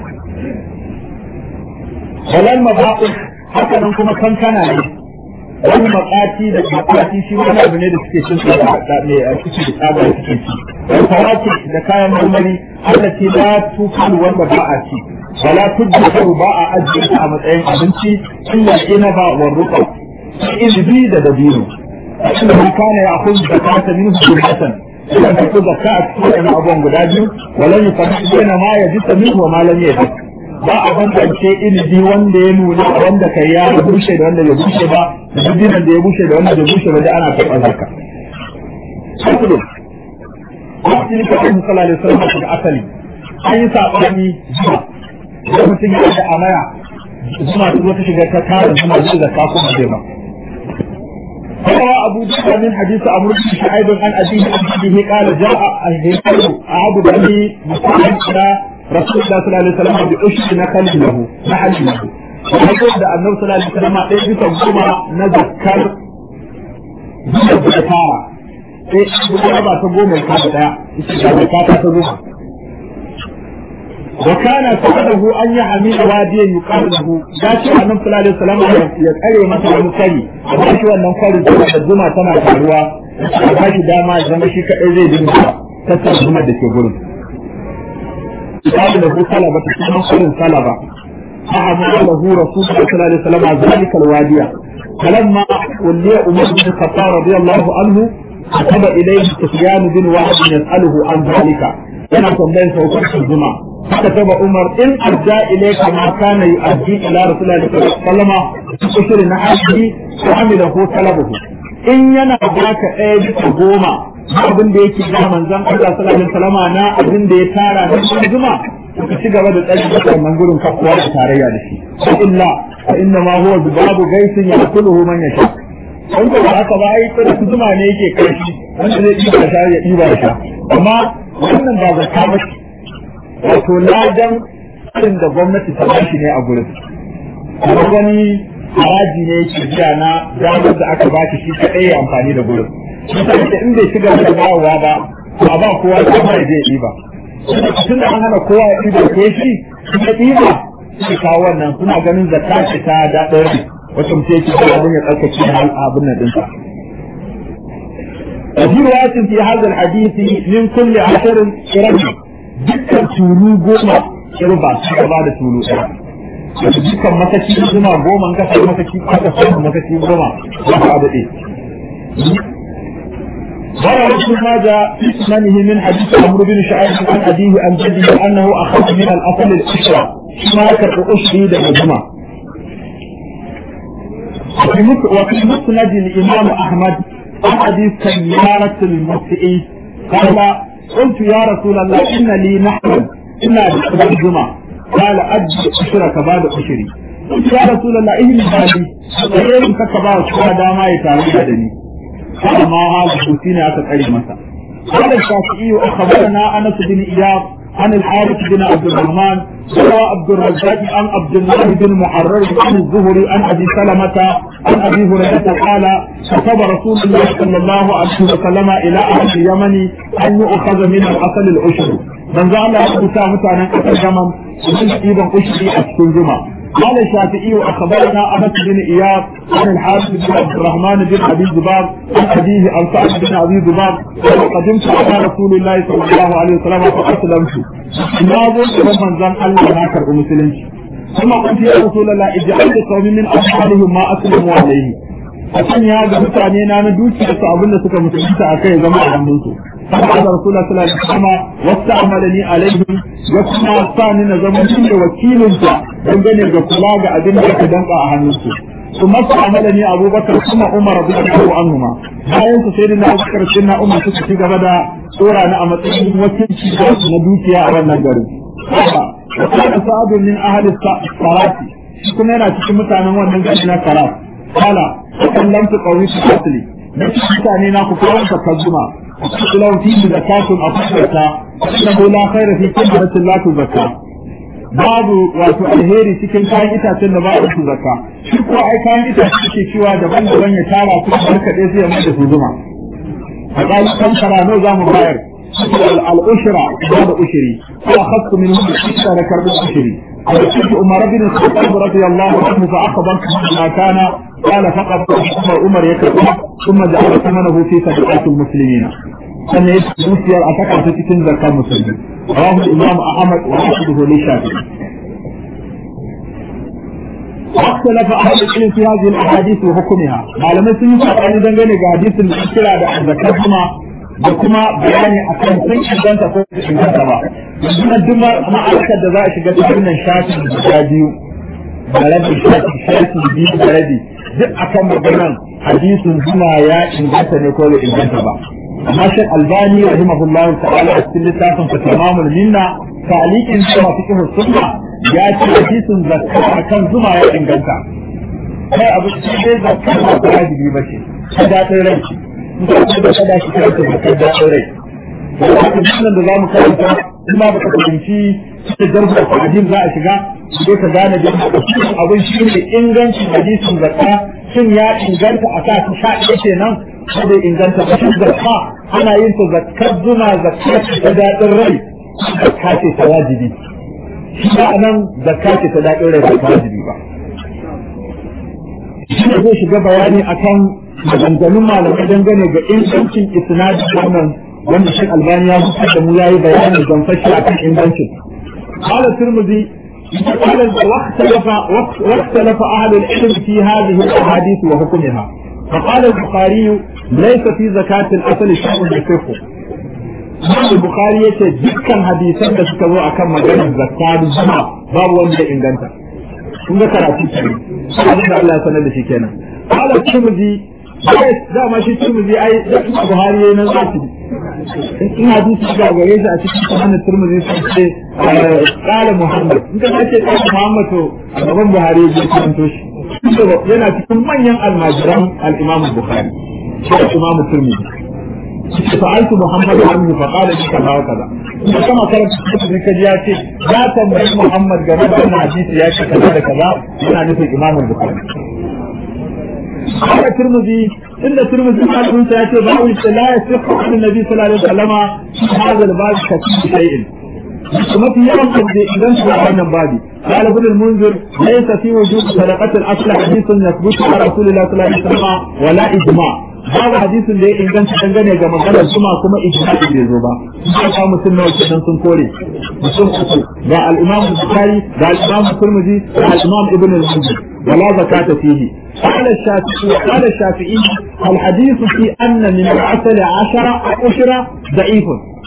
walal mabaqi haka nan kuma kankana ne wani makati da makati shi wani abu ne da suke cin su da ne a cikin da tsaba da suke ci wani faraki da kayan marmari Allah ce la tukal wanda ba a ci wala tuddu ba a ajiye ta a matsayin abinci illa ina ba wa ruqa ilbi da dabino inda man kana ya akhudhu zakata minhu jumlatan idan ka ku zakka a cikin abubuwan guda biyu walan yufarriqu baina ma yajita minhu wa ma lam yajid ba a bambance ilimi wanda ya nuna wanda kai ya bushe da wanda bai bushe ba da dubinan da ya bushe da wanda bai bushe ba da ana karɓar zakka. Sakudu, wasu ne kafin musala da sun haka da asali, an yi saɓani zuma, da mutum ya da amaya, zuma ta zo ta shiga ta tara zuma zai zakka kuma zai ba. روى أبو بكر من حديث عمرو بن شعيب عن أبيه عن أبيه قال جاء الهيكل أعبد بني مسلم إلى رسول الله صلى الله عليه وسلم بأشر نخل له نحل له ويقول ده النبي صلى الله عليه وسلم ɗaya bisa goma na zakkar biyar da tara sai guda ba ta goma ta da ɗaya ita ga zakka ta goma وكان سعده أن يحمل واديا يقال له ذاتي النبي صلى الله عليه وسلم يقري مثلا مكري وباشي wannan kwarin da zuma tana taruwa a bashi dama zama shi kadai zai dinga tattar zuma da ke gurin قال له سلبة كما قال سلبة فأمر له رسول الله صلى الله عليه وسلم ذلك الوادي فلما ولي عمر بن الخطاب رضي الله عنه كتب إليه سفيان بن وهب يسأله عن ذلك أنا صليت وكنت الجمعة فكتب عمر إن أرجى إليك ما كان يؤدي إلى رسول الله صلى الله عليه وسلم بشر نحاسه وعمله طلبه إن ينا ذاك أيدي goma abin da yake da manzon Allah sallallahu alaihi wasallam na abin da ya tara da zuma ka ci gaba da tsari da wannan gurin kafuwa da tarayya da shi fa illa fa inna ma huwa babu gaisin yakuluhu man yasha wanda ba haka ba ai kada zuma ne yake kai shi wanda zai diba sha ya diba sha amma wannan ba zakka ba wato ladan irin da gwamnati ta bashi ne a gurin kuma wani haraji ne yake biya na damar da aka ba shi kaɗai ya amfani da gurin mutane in bai shiga da dawowa ba a ba kowa da mai zai ɗiba tun da an hana kowa ya ɗiba ko shi ya ɗiba su kawo wannan suna ganin zakka ce ta daɗin rai wacce mutum yake da abin ya tsarkake hal abin nan ɗinsa وفي رواية في هذا الحديث من كل عشر رجل dukkan tulu goma kirba su gaba da tulu ɗaya wato dukkan mataki zuma goma ka samu mataki aka samu mataki goma za ka daɗe روى ابن ماجه في سننه من حديث عمرو بن شعيب عن أبيه عن جده أنه أخذ من الأصل الأسرة ما كالأسري دجمة وفي مسند الإمام أحمد عن حديث سيارة المسيء قال قلت يا رسول الله إن لي نحن إنا بالجمعة قال أجل أشرك بعد أشري قلت يا رسول الله إيه بالي غير كبار شوى داما يتعلم قال ما هذا حسين أتت مسا قال الشافعي أخبرنا أنس بن إياب عن الحارث بن عبد الرحمن روى عبد الرزاق عن عبد الله بن محرر عن الزهري عن ابي سلمه عن ابي هريره قال كتب رسول الله صلى الله عليه وسلم الى اهل اليمن ان يؤخذ من الاصل العشر من زعل يحدث متانا قتل اليمن ومن ايضا عشري اسكن جمع قال الشافعي اخبرنا انس بن اياب عن الحارث بن عبد الرحمن بن ابي الزباب عن ابيه عن سعد بن ابي الزباب قدمت على رسول الله صلى الله عليه وسلم فاسلمت ما ظن من زن الله ما كرب مسلمش ثم قلت يا رسول الله اجعل قوم من اصحابهم ما اسلموا عليه akan ya ga mutane na na dukiya su abin da suka mutunta a kai zama a hannunsu فقال رسول الله صلى الله عليه وسلم واستعملني عليهم وكما ثاني نظام شيء وكيل dangane ga kula ga abin da aka danka a hannunsu ثم استعملني ابو بكر ثم عمر رضي الله عنهما bayan su sai na Abubakar sai na Umar suka ci gaba da tsora na a matsayin wakilci na dukiya a wannan garin. Kana sa'adu min ahli sarati shi kuma yana cikin mutanen wannan gari na Saraf kala kan lam tu qawi fi asli na mutane na ku kawo ka kazuma kulau fi zakatun afsata innahu la khayra fi kamratin la tuzakka babu wato alheri cikin kayan itacen da ba a su zakka shi ko ai kayan itace ke cewa daban-daban ya tara su da kaɗe sai ya mai da su zuma a ƙali kan kara nawa za mu bayar al'ushra ba da ushiri ko a hasu min hu da da karɓar ushiri a da cikin umar bin khattab radiyallahu anhu fa akhbar ma kana qala faqat umar umar ya karɓa kuma ja'ala thamanahu fi sadaqatil muslimin sannan ya dukiyar a saka ta cikin zakar musulmi rawahu imam ahmad wa ahmadu li shafi'i واختلف أهل العلم في هذه الأحاديث وحكمها على ما سنة أن دنگane ga hadisin da kira da zakatuma da kuma bayani akan sun inganta ko su inganta ba yanzu na duk ma'aikar da za a shiga cikin nan shafin guda biyu da rabi shafi shafi biyu da rabi duk akan maganan hadisin zuma ya inganta ne ko bai inganta ba amma shek albani rahimahullahu ta'ala a cikin littafin fa tamamul minna ta'liqin sama fiqh sunna ya ce hadisin zakka akan zuma ya inganta kai abu shi dai zakka ba ta wajibi ba ce ta daɗin rai in ka ce da kada shi kai zakka daɗin rai wannan sunan da zamu karanta in ba ka fahimci da jarfa hadin za a shiga sai ka gane da abin shi ne ingancin hadisin zakka shin ya inganta a sa sha ɗaya kenan ko bai inganta ba shi zakka ana yin ta zakkar zuma zakka ta daɗin rai zakka ce ta wajibi shi ba nan zakka ce ta daɗin rai ba ta wajibi ba shi ne zai shiga bayani akan maganganun malamai dangane ga ingancin isnadi wannan wanda shi albani ya fitar da mu yayi bayani don fashi akan ingancin قال الترمذي قال واختلف واختلف اهل العلم في هذه الاحاديث وحكمها فقال البخاري ليس في زكاة الأصل شيء يصح Imam Bukhari yace dukkan hadisan da suka zo akan maganar zakka da zuma babu wanda ya inganta. Kun ga karatu kenan. Abin da Allah ya sanar da shi kenan. Qala Tirmidhi da ma shi Tirmidhi ai da Buhari yayin nan zaki. In hadisi ga gare shi a cikin sunan Tirmidhi sai ce qala Muhammad. In ka ce qala Muhammad to gaban Buhari ya karanto shi. Yana cikin manyan almajiran al-Imam Bukhari. Shi Imam Tirmidhi. سألت محمد عنه فقال لي كذا وكذا كما كانت cikin kaji ya ce ya tambayi Muhammad game da wannan hadisi ya ce kaza da kaza yana nufin Imam Bukhari Haka Tirmidhi inda Tirmidhi malamin sa yace ba wani la yasihu an Nabi sallallahu alaihi wasallam hada al-bab kafi shay'in kuma fi yawan da idan su wannan babi قال ابن المنذر ليس في وجود صدقة الأصل حديث يثبت على رسول الله صلى الله عليه وسلم ولا إجماع babu hadisin da ya inganta dangane ga maganar kuma kuma ijma'i bai zo ba sai ka mutum nawa kenan sun kore mutum uku ga al-imam bukhari ga al-imam tirmidhi ga al-imam ibn al-munzir wala zakata fihi قال الشافعي قال الشافعي الحديث في أن من العسل عشرة عشرة ضعيف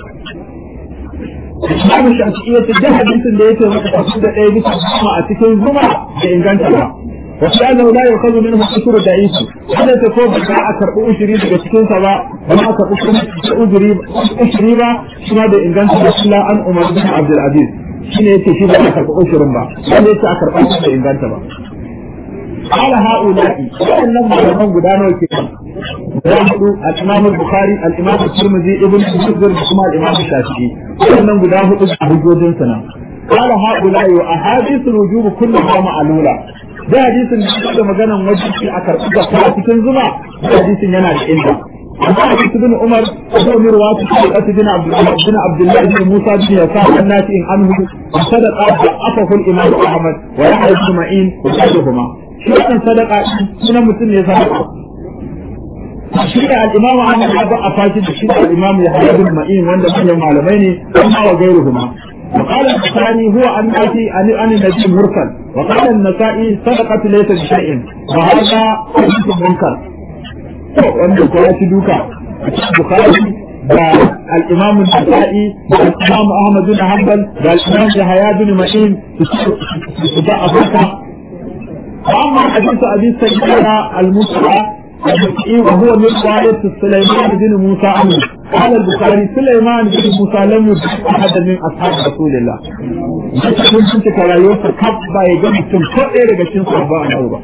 Imam Shafi'i ya ce da hadisin da yake maka tafi da ɗaya bisa goma a cikin zuma da inganta ba. wasu annahu la yukhadhu minhu ushur da'if hada ta ko ba a karɓi ushuri daga cikin sa ba ba a karɓi ushuri ushuri ba kuma da inganta da Allah an Umar bin Abdul Aziz shine yace shi ba a karɓi ushurin ba wanda yace a karɓa shi da inganta ba قال هؤلاء وإنهم معلمان قدانا الكتاب ويحدو الإمام البخاري الإمام الترمذي ابن المسجر بكما الإمام الشافعي وإنهم قدانا بجوجين سنة قال هؤلاء وأحاديث الوجوب كلها معلولة da hadisin da da maganan wajibi a karɓi zakka a cikin zuma da hadisin yana da inda amma hadisi bin Umar ko Umar wa ta ce bin Abdullah bin Abdullah bin Musa bin Yasa annati in anhu sadaqa da afahu al-Imam Ahmad wa Yahya bin Ma'in wa sayyiduma shi wannan sadaqa sunan mutum ne sadaqa shi da al-Imam Ahmad ya ba a fashi da shi da al-Imam Yahya bin Ma'in wanda manyan malamai ne amma wa gairuhuma وقال الثاني هو أن أتي عن النبي مرسل وقال النسائي صدقة ليس بشيء وهذا حديث منكر wanda ko ya ci duka a cikin Bukhari da al-Imam an-Nasa'i da al-Imam Ahmad bin Hanbal da al-Imam Yahya bin Ma'in su da afaka amma hadith Abi Sayyid al-Mus'a وهو من رواية سليمان بن موسى عنه قال البخاري سليمان بن موسى لم يدرك أحدا من أصحاب رسول الله يتكلم كنت كرايوسا كبا يجب تم كأي رجل صحباء الأوبا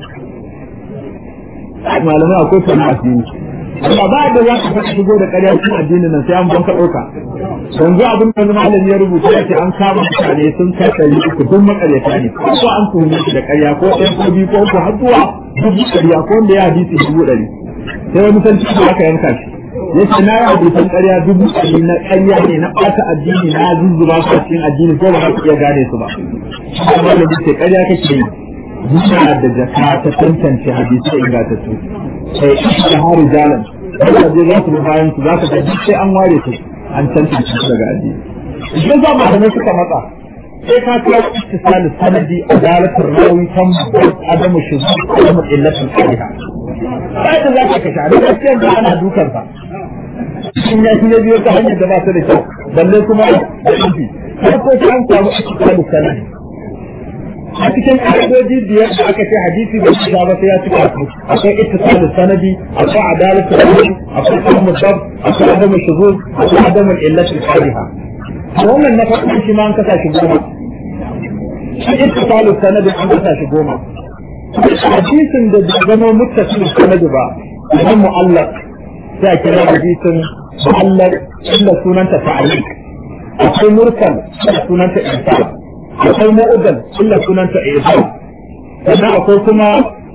ما لما أقول فنعسين amma ba da za ka faɗi shigo da ƙarya cikin addinin nan sai an banka ɗauka yanzu abin da malam ya rubuta ya ce an kama mutane sun kai ɗari uku duk makaryata ne ko an tuhume shi da ƙarya ko ɗan ko biyu ko uku har zuwa dubu ƙarya ko wanda ya hadisi dubu ɗari sai wani san cikin aka yanka shi ya ce na yi hadisan ƙarya dubu ɗari na ƙarya ne na ɓata addini na zuzzuba su cikin addini ko ba za su iya gane su ba shi da ce ƙarya kake yi Muna da jaka ta tantance hadisi ingantattu sai da hari jalan wanda zai za su bi bayan su za ka ga duk sai an ware su an tantance su daga addini idan za malamai suka matsa sai ka kira ittisalin sanadi adalatul rawi tam adamu shuzu adamu illatul qadiha sai da za ka kashe da gaskiya da ana dukan sa in ya shi ne biyo ta hanyar da ba ta da kyau balle kuma da inji sai ko sai an samu ittisalin sanadi a cikin ƙa'idoji biyar da aka ce hadisi da shi ba sai ya cika su akwai ittisalus sanadi akwai adalatu sanadi akwai fahmu dab akwai adamu shuzuz akwai adamu illatul qadiha wannan na farko shi ma an kasa shi goma shi ittisalus sanadi an kasa shi goma hadisin da bai zama muttasilus sanadi ba idan mu'allaq sai a kira hadisin mu'allaq illa sunanta ta'liq akwai mursal sunanta insaf akwai mu'udal illa sunanta ihsan sannan akwai kuma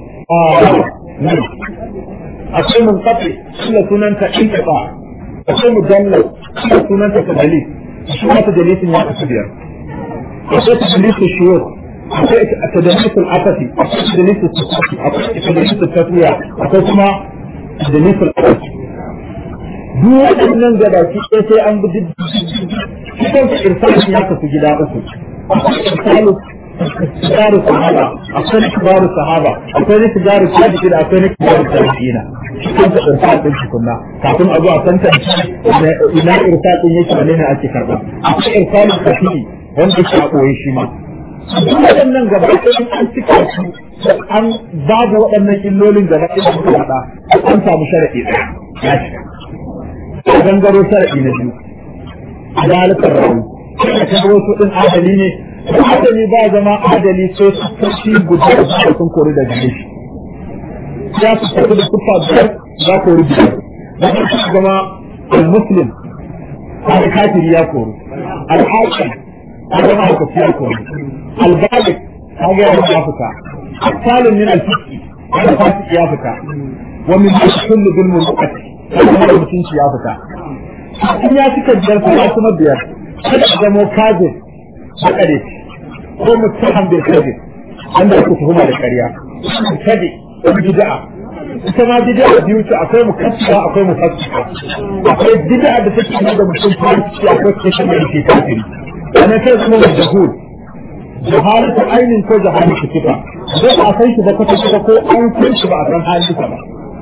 akwai munqati illa sunanta inqifa akwai mujallal illa sunanta tadlis shi ma tadlisin ya kasu biyar akwai tadlis shuyukh akwai tadlis al-afati akwai tadlis al-sufati akwai tadlis al-tafiya akwai kuma tadlis al-afati duk waɗannan gabaki ɗaya sai an bi duk cikin irsalin ya kasu gida uku misalin sigaru sahaba akwai sigaru sahaba akwai sigaru tabi'ina akwai sigaru tabi'ina cikin da irsal din tukunna kafin a zo a tantance ina irsal din yake wane ne ake karba akwai irsalin kafi wanda yake a koyi shi ma duk waɗannan gaba ɗaya an cika su an babu waɗannan illolin gaba ɗaya da suka faɗa an samu sharaɗi ɗaya ya shiga gangaro sharaɗi na biyu adalatar rauni da kan wasu ɗin adali ne adali ba zama adali sai su kashi guda da sun kori da gare shi ya su tafi da kufa biyar za kori biyar da su zama al-muslim al kafiri ya kori al-hakim ya zama hukaci ya kori al-balik ya ga ya fita al-salim min al-fiski ya fasiki ya fita wa min kullu bil mulkati ya zama mutunci ya fita in ya cika biyar kuma kuma biyar kada a zamo kazin bakare ko mutaham bil kadhib wanda ake tuhuma da ƙarya kadi bid'a ita ma bid'a biyu ce akwai mukaffira akwai mufassika akwai bid'a da take nuna da mutum kafiri akwai take nuna da kafiri ana kai kuma majhul jahalatu ainin ko jahalatu kifa sai a san shi da kwata kwata ko an san shi ba a san halin ba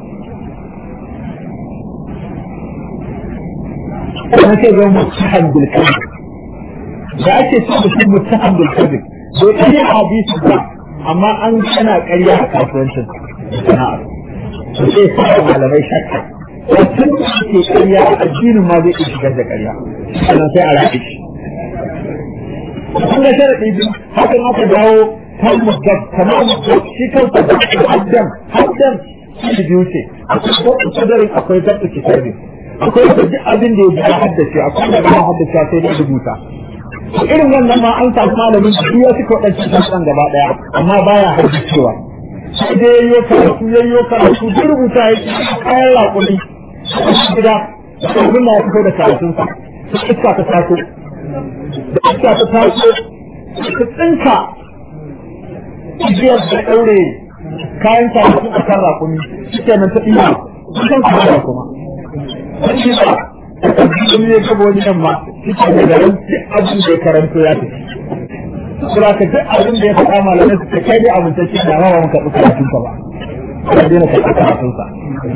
ana kai zama mutaham bil kadhib da ake ce da shi mutaham bil kadhib bai kai hadisi ba amma an kana ƙarya a kasuwancin sana'ar to sai sa malamai shakka mutum da ke ƙarya a addinin ma zai iya shigar da ƙarya sannan sai a raɗe shi kun ga sharaɗi biyu hakan aka dawo kan muddab kamar muddab shi kansa da haddan haddan shi biyu ce akwai zaɓi kadarin akwai zaɓi kitabin akwai duk abin da ya ji haddace akwai da ba haddace sai da rubuta irin wannan ma an samu malamin da ya suka waɗancan tasirin gaba ɗaya amma baya haddacewa sai dai yayyo karatu yayyo karatu duk rubuta ya ci kayan raƙumi a gida da abin da ya fito da karatunsa sai iska ta taso da iska ta taso ta tsinka igiyar da ɗaure kayan karatu a kan raƙumi shi nan ta ɗiya kusan kuma kuma shi ba sun ne kaba wani yamma cikin da garin duk abin da ya karanto ya tafi sura ka duk abin da ya faɗa malamai su ta kai dai amintacce da ma ba muka ɗauka karatun ka ba ka daina ka ɗauka karatun sa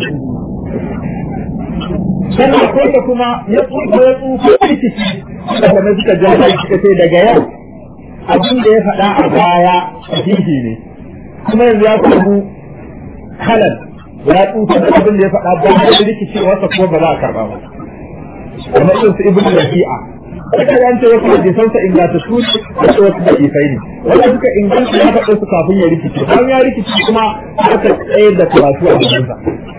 sannan akwai da kuma ya tsufa ya tsufa rikici malamai suka ja shi suka ce daga yau abin da ya faɗa a baya sahihi ne kuma yanzu ya samu halal ya tsufa da abin da ya faɗa ba da rikicewarsa kuma ba za a karɓa ba kamar irin su ibnu rafi'a Aka yan ce wasu hadisansa inganta su wasu wasu da ifai ne. Wanda suka inganta ya faɗo su kafin ya rikice. Bayan ya rikice kuma aka tsaye da karatu a jikinsa.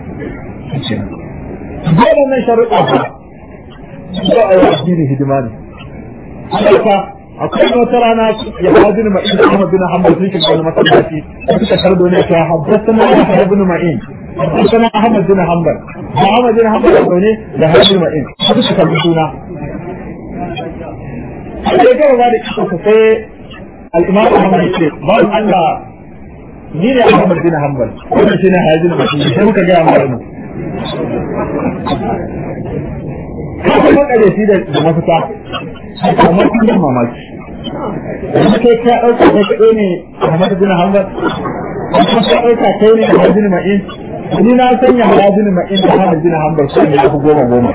Dole nan sharuɗa ba. Ba a yi addini hidima ne. Haka akwai wata rana ya haji ni ma'in da Ahmad bin Hanbal sun shiga wani masallaci suka tardo ne ta haddasa na Ahmad bin Ma'in. Haddasa na Ahmad bin Hanbal. Da Ahmad bin Hanbal da zaune da Hajji Ma'in. Suka kalli suna. sai kawai ba da kisa sai al'imam Ahmad ya ce ba Allah ni ne Ahmad bin Hanbal wannan shine hajjin mutum sai muka ga amma mu kaga makare shi da da mafita amma kun da mamaki yanzu kai ka dauka kai kadai ne Ahmad bin Hanbal kuma ka dauka kai ne hajjin ma'in ni na sanya hajjin ma'in da Ahmad bin Hanbal sai ne ku goma goma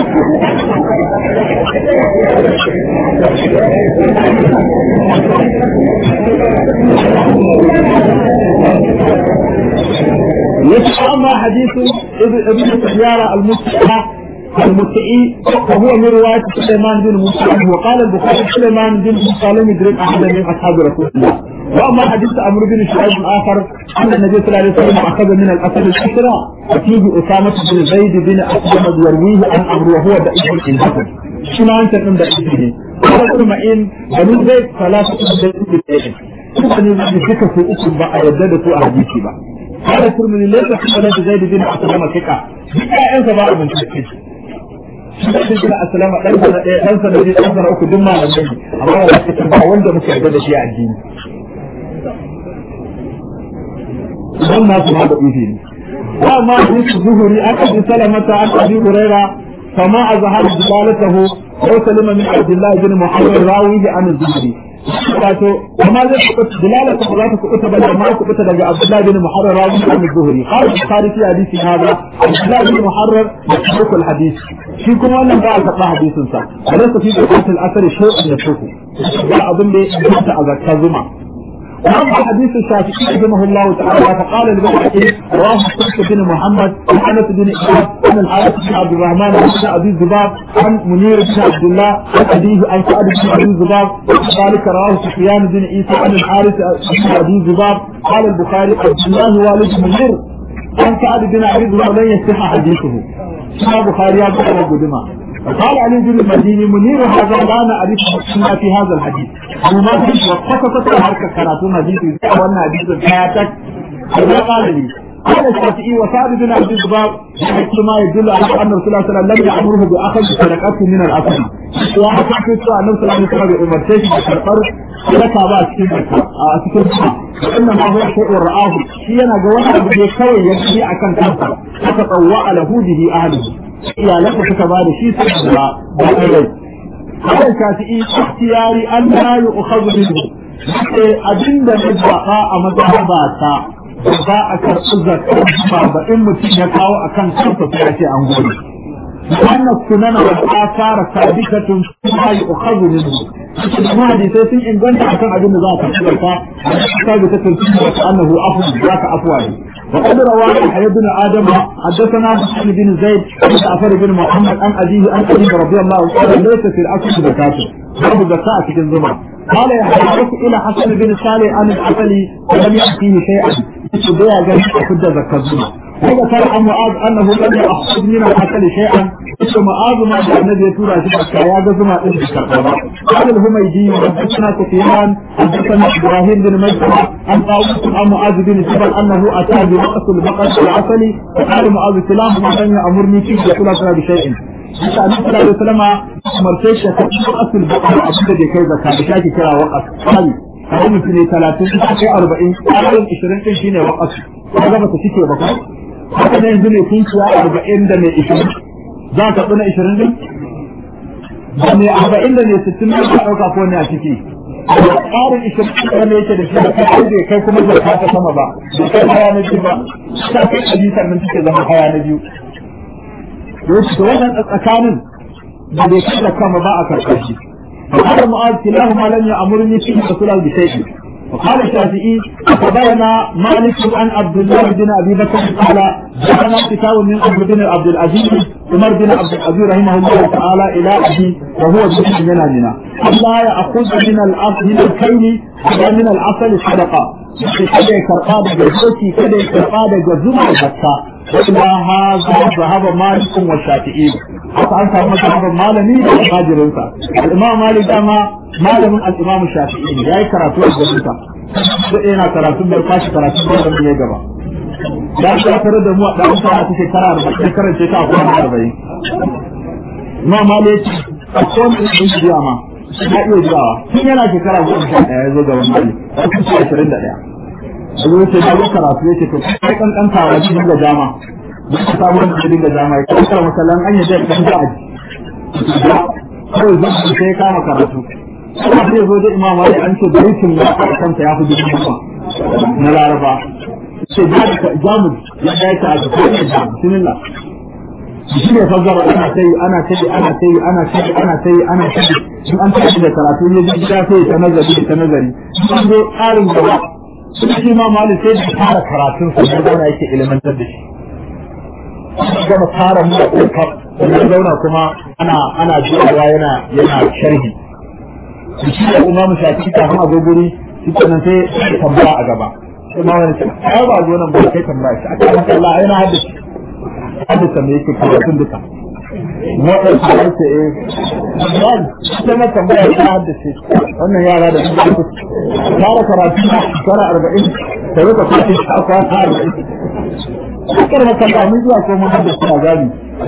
يتأمى حديث ابن سيارة المتعة المتعي وهو من رواية سليمان بن موسى وقال البخاري سليمان بن موسى لم يدرك أحدا من أصحاب رسول الله وأما حديث عمرو بن شعيب الآخر أن النبي صلى الله عليه وسلم أخذ من الأسد الأسرى وفيه أسامة بن زيد بن أسلم يرويه عن عمرو وهو ضعيف الحسن شنو أنت من ضعيفه قال ابن معين بنو زيد ثلاثة زيد بالإيد kuma ne da suka fi uku ba a yadda da su a hadisi ba قال الترمذي ليس حملة زيد بن أسلم ثقة بكاء سبع من شكل shi da asalama dan sa ɗaya dan sa da dan sa uku duk malamai ne amma ba su ba wanda muke yarda da shi a addini dan na su ma da ifi ne wa ma hadisi zuhuri aka bi salamata an abi huraira فما أظهر دلالته وسلم من عبد الله بن محمد راوي عن الزهري wato amma zai kuɓuta dilala ta za ta kuɓuta ba amma ku kuɓuta daga Abdullah bin Muharrar rawi an Zuhri qala Bukhari fi hadisi hada Abdullah bin Muharrar yasbuku al-hadith shi kuma wannan ba a karɓa hadisin sa alaysa fi bukatul asr shay'un yasbuku ba abin da ya ta a zakka zuma وأما حديث الشافعي رحمه الله تعالى فقال البيهقي رواه سلك بن محمد عن أنس بن إياد عن الحارث بن عبد الرحمن بن أبي الزباب عن منير بن عبد الله عن أبيه عن سعد بن أبي الزباب ذلك رواه سفيان بن عيسى عن الحارث بن أبي الزباب قال البخاري عبد الله والد منير عن سعد بن أبي الزباب لن يصح حديثه شنا بخاري أبو قدما قال علي بن المديني منير هذا لا نعرف ما في هذا الحديث وما في وقفت حركة كراتون حديث وأن حديث حياتك هذا قال لي قال الشافعي وسعد بن عبد الزباب ما يدل على ان رسول الله صلى الله عليه وسلم لم يامره باخذ صدقته من الاصل وحتى في سؤال النبي صلى الله عليه وسلم بامرته بكربر sadaka ba a cikin a cikin sa wannan ma huwa shay'un ra'ahu shi yana ga wani abu da kawai ya ji akan kansa aka tsawwa ala hudihi ahlihi iyalansa suka ba da shi sai da ba kai هذا الشافعي اختياري أن لا يؤخذ منه abinda na zaɓa a mazhabata ba a karɓi zakar ba in mutum ya kawo a kan kansa sai a ce an gode. Wannan sunan wa asara sabitatun kuma yi ukhazu minhu. Kuma hadisai sun inganta akan abin da za a karɓi zakka sabitatun kuma ta annahu afu za ka afuwa ne. وقد روى يحيى بن ادم حدثنا حسين بن زيد بن جعفر بن محمد عن ابيه عن ابي رضي الله عنه ليس في الاصل زكاه باب زكاه في الزمن قال يحيى الى حسن بن صالح عن العسلي ولم يأتيه شيئا بيع جميع حجة زكاة وذكر عن معاذ انه لم يأخذ من العسل شيئا ثم معاذ ما جاء النبي يتورى شبكة يا جزمة ابن كربلاء قال الهميدي حدثنا سفيان حدثنا ابراهيم بن مجد عن طاووس عن معاذ بن جبل انه اتى بنقص البقر العسل فقال معاذ سلام ما لم يامرني فيه يقول اكل بشيء Haka Annabi sallallahu alaihi wasallam umarce shi ta cikin asul bakar abin da bai kai zakka da shaki kira waqas kali kai mutum ne 30 kai 40 kai 20 din shine waqas kaga ba ta cike ba ko haka ne yanzu ne kun ciya 40 da mai 20 za ka tsuna 20 din da mai 40 da mai 60 ne ka dauka ko ne a ciki tsarin ishirin wanda yake da shi da kai bai kai kuma zakka ta sama ba bai kai haya na biyu ba ta kai hadisan nan take zama haya na biyu to wannan tsakanin da bai kai da kama ba a karɓar shi فقال معاذ كلاهما لم يأمرني فيه رسول الله بشيء وقال الشافعي أخبرنا مالك عن عبد الله بن أبي بكر قال جاءنا كتاب من عمرو بن عبد العزيز عمر بن عبد العزيز رحمه الله تعالى إلى أبي وهو جزء من منا ألا يأخذ من الأصل من الكيل ولا من العسل صدقة kada ya karɓa daga zoci kada ya karɓa daga zuma zakka illa haza zahaba malikun wa shafi'i haka an samu zahaban malami da almajirinsa al-imam malik dama malamin al-imam shafi'i ne yayi karatu a gurinsa sai yana karatu bai kwashi karatu da mun ya gaba da ka tare da mu a dan sa a cikin kara da karance ta a kwana 40 imam malik a kowane ɗin jiya ma ya iya jirawa tun yana shekara goma sha ɗaya ya zo ga wani mali a kusa ashirin da ɗaya da zai ce na karatu ya ce to kai kankanta wa cikin da jama duk ka samu wanda dinga jama ya kankara masallan an yi zai kan da aji kawai zan su sai kama karatu kuma zai zo da imam wani an ce baitin ya a kansa ya fi dubu goma na laraba ce jamus ya ɗaya ta a cikin da jamus bismillah shi ne fassara ana ta yi ana ta yi ana ta yi ana ta yi ana ta yi ana ta yi in an tashi da karatu ne zai gida sai ta nazari ta nazari an zo tsarin gaba sun shi ma mali sai da fara karatun sa ne zauna yake ilimantar da shi an gama fara mu da ƙofa sannan zauna kuma ana ana jiyawa yana yana sharhi shi da imamu shafi kafin a zo guri shi kenan sai tambaya a gaba sai ma wani sai ai ba zo nan ba kai tambaya shi aka maka Allah yana haddace hadisa me yake karatun duka wadda su ya ce eh yan ita na tambaya ta haddace wannan yara da su ku fara karatu na shekara arba'in da rika kwace shi a kwana arba'in Kakar makalla mun zuwa ko mun haddace a gani.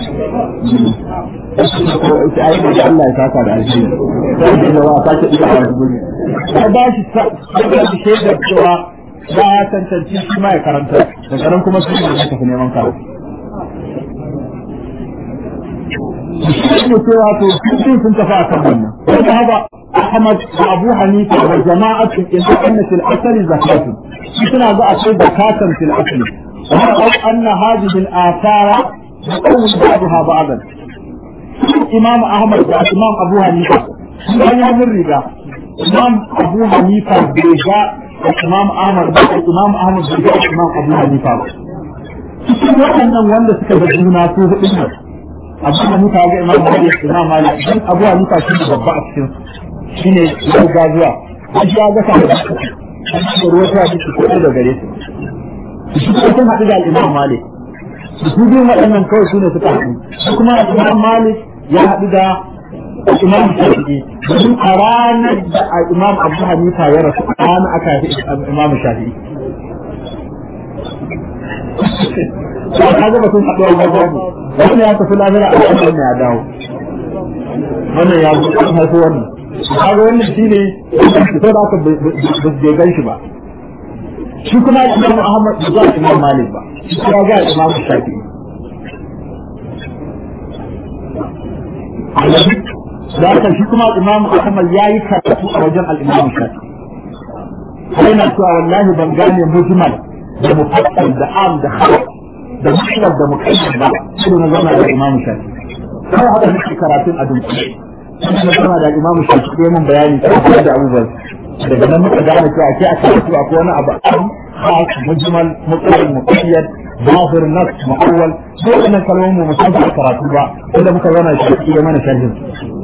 Ita ai da Allah ya saka da alheri. Sai da wa sake ida a wani guri. Sai ba shi sai shi shaidar cewa ya tantance shi ma ya karanta daga nan kuma su ne tafi neman karatu. shi cewa to sun sun tafi a kan wannan wanda haba Ahmad da Abu Hanifa da jama'atu in anna fil asli zakatu suna ga akwai zakatan fil asli wa anna hadhihi al athara taqawmu ba'daha ba'dan Imam Ahmad da Imam Abu Hanifa sun yi mun riga Imam Abu Hanifa bai ga Imam Ahmad da Imam Ahmad bai ga Imam Abu Hanifa ba cikin waɗannan wanda suka ga juna su hudu ne abu hanifa ga imam malik imam malik dan abu hanifa shi ne babba a cikin shine ya ga zuwa an shi ya ga sa da shi ruwa ta ji ko da gare su shi ko sun haɗu da imam malik su biyun waɗannan kawai su ne suka haɗu shi kuma imam malik ya haɗu da imam shafi'i domin a ranar da imam abu hanifa ya rasu a ranar aka haifi imam shafi'i ba ka ga batun haɗuwa ba babu wannan ya tafi lahira a kan wannan ya dawo wannan ya zo an haifi wannan kaga wannan shine sai da aka bai gan shi ba shi kuma Imam Ahmad ba za Imam Malik ba shi ya ga Imam Shafi'i da haka shi kuma Imam Ahmad ya yi karatu a wajen al-Imam Shafi'i sai na cewa wallahi ban gane mujmal da mufassal da am da khalq da mutlaq da muqayyad ba sai na zama da Imam Shafi sai haka nake karatun a dunkule sai na zama da Imam Shafi sai mun bayani kan da abubuwan daga nan muka gane cewa ake a karatu akwai wani abu am khas mujmal muqayyad muqayyad zahir nas muawwal sai wannan kalmomin mu musan da karatu ba sai da muka zama shi da mana sharhin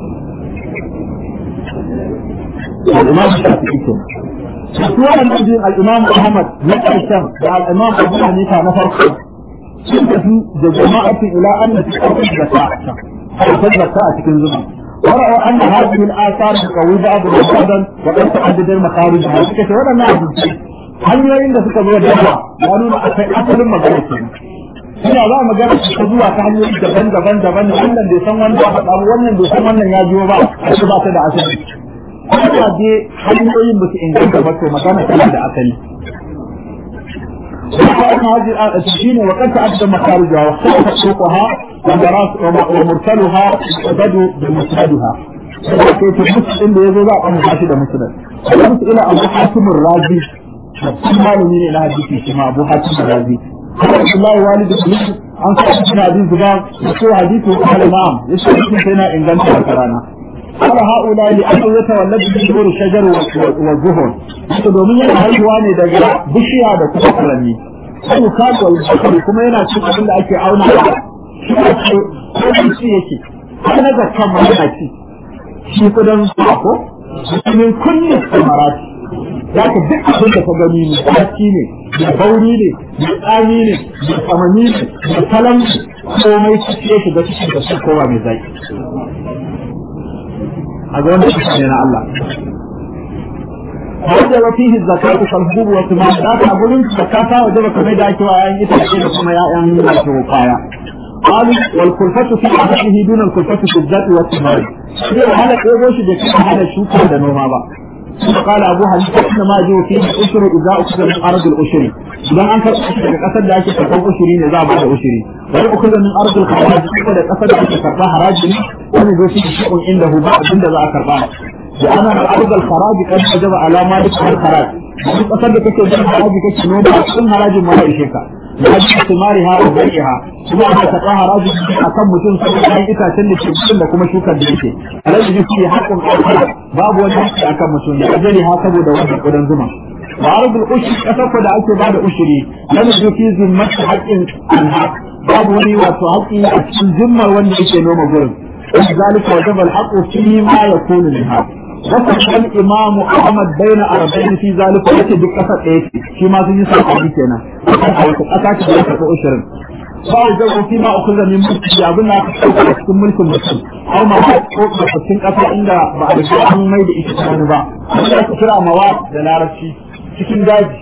الإمام الشافعي سورة النبي الإمام أحمد نقشم والإمام أبو حنيفة نفرق سنتهي جماعة إلى أن تكون الزكاة حيث الزكاة تكون زمان ورأوا أن هذه الآثار تقوي بعض بعضا وقد تعدد المخارج هذه ولا نعلم hanyoyin da suka zo da yawa ya nuna akwai asalin magana ke ina za mu gana ta zuwa ta hanyoyi daban-daban daban wannan bai san wanda ba faɗa wannan bai san wannan ya biyo ba a ba ta da asali kuma je hanyoyin ba su inganta ba to magana tana da asali وكان هذه التشين وقد تعدد مخارجها واختلفت سوقها ومرسلها وبدوا بمسندها كيف المسلم اللي يزول عن حاشد مسند وقلت الى ابو حاتم الرازي ثم من الى حديث كما ابو حاتم الرازي قال الله والد ابن an sa shi na hadisi ba ko hadisi ko al-imam yace shi sai na inganta da karana ala haula li an yatawalladu bi nur shajar wa zuhur to domin yana haihuwa ne daga bishiya da kuma furanni sai ka ga kuma yana cin abin da ake auna shi ko shi yake har na zakkan ma yana ci shi kudan ko min kulli samarati za ka duk abin da ka gani ne tsaki ne da bauri ne da tsami ne da tsamani ne da talan komai ciki ya shiga cikin da su kowa mai zaki a ga wanda shi ne na Allah wanda wa fihi zakatu kalbubu wa tuma da ka gurin zakata wajen kamar da ake wa yayin itace da kuma ya'yan wato kaya قالوا والكلفة في أهله دون الكلفة في الذات والثمار. هذا يقول شيء هذا شوكا ده نوما بقى. قال أبو حنيفة إنما يجب فيه الأشر إذا أخذ من أرض الأشر إذا أنت قصد ذلك تكون أشري إذا بعد أشري وإن أخذ من أرض الخراج إذا قصد ذلك تكون حراج وإن يجب فيه شيء عنده بعد عند ذا كربان لأن أرض الخراج قد وجب على مالك الخراج وإن قصد ذلك تكون حراج كتنوب كل حراج ما يشيكا لأجل ثمارها وبيعها kuma ana taɓa haraji a kan mutum saboda an itacen da ke cikin da kuma shukar da yake alaji da shi haƙƙin ƙasa babu wani haƙƙi a kan mutum ya ajali ha saboda wannan ƙudan zuma ba arabul ushri ƙasar da ake bada ushiri lam yufi zimmatu haqqin anha babu wani wato haƙƙi a cikin zimmar wanda yake noma gurin zalika wajaba al-haqqu fi ma yakunu minha وفتح الإمام أحمد بين أربعين في ذلك ويأتي بقصة إيه فيما زي سأقول كنا أو تقطعت بقصة أشرين فأوجبوا فيما أخذ من ملك أبنى cikin mulkin mutum har ma ba ko cikin ƙasa inda ba a riga an mai da ita wani ba wanda ake kira mawa da larabci cikin daji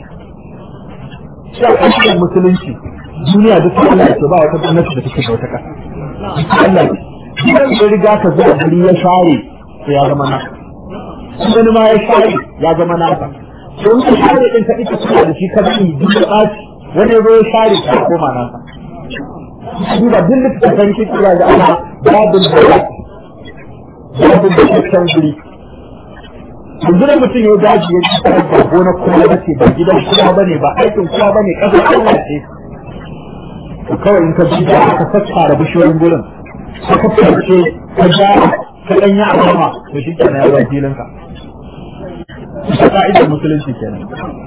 shi a ƙasashen musulunci duniya duk Allah ce ba wata gwamnati da take da wata ƙasa Allah idan ya riga ka zuwa guri ya share to ya zama naka wani ma ya share ya zama naka don ka share din ka ita kuma da shi ka bani duk da ɓaci wani ya zo ya share ka koma naka duba duk littattafan kira da ana babin da ya babin da ya can guri yanzu da mutum ya daji ya ci tarar da gona kuma ba ce ba gidan kuma ba ne ba aikin kuma ba ne ƙasar Allah ce kawai in ka bi da aka sassara bishiyoyin gurin ka kafarce ka ja ka ɗanya a sama to shi kenan ya zai filinka ta ka'idar musulunci kenan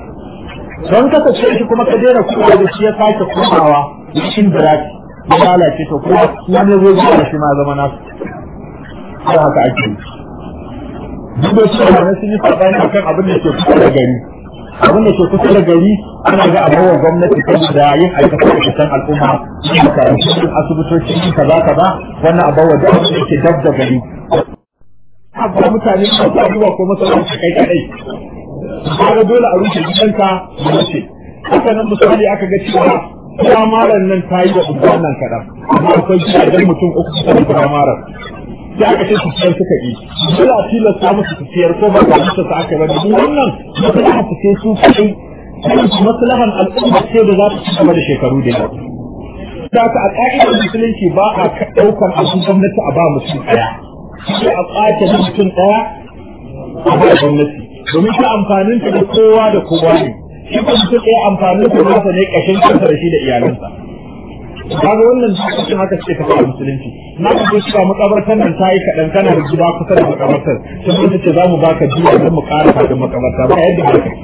don kasance shi kuma ka daina kuma da shi ya sake komawa cikin biraki ya lalace to kuma wani zai zuwa shi ma zama nasu har haka ake yi duk da cewa wani sun yi sabani akan abin da ke kusa da gari abin da ke kusa da gari ana ga abubuwan gwamnati saboda yin aikata aikatan al'umma yin makarantu yin asibitoci yin kaza kaza wannan abubuwa da abin da ke dab da gari abuwa mutane su abubuwa ko masallaci kai kadai kaga dole a rushe gidanka da mace haka nan misali aka ga cewa firamaran nan ta yi wa unguwan nan kaɗan amma akwai gidajen mutum uku kusa da firamaran sai aka ce su siyar suka yi dole a tilasta musu su siyar ko ba ta musu su aka bari duk wannan maslaha su ce su kai maslahan al'umma ce da za ta ci gaba da shekaru da yawa da ka a ƙa'idar musulunci ba a ɗaukar abin gwamnati a ba mutum ɗaya sai a ƙwace mutum ɗaya a ba gwamnati domin shi amfanin ta da kowa da kowa ne shi kuma mutum ɗaya amfanin ta nasa ne ƙashin kansa da shi da iyalansa kaga wannan cikin haka ce ta fara musulunci na ka zo cewa makabartar nan ta yi kaɗan kana da gida kusa da makabartar sun mutu ce za mu baka biya don mu ƙara fadin makabarta ba yadda ba ka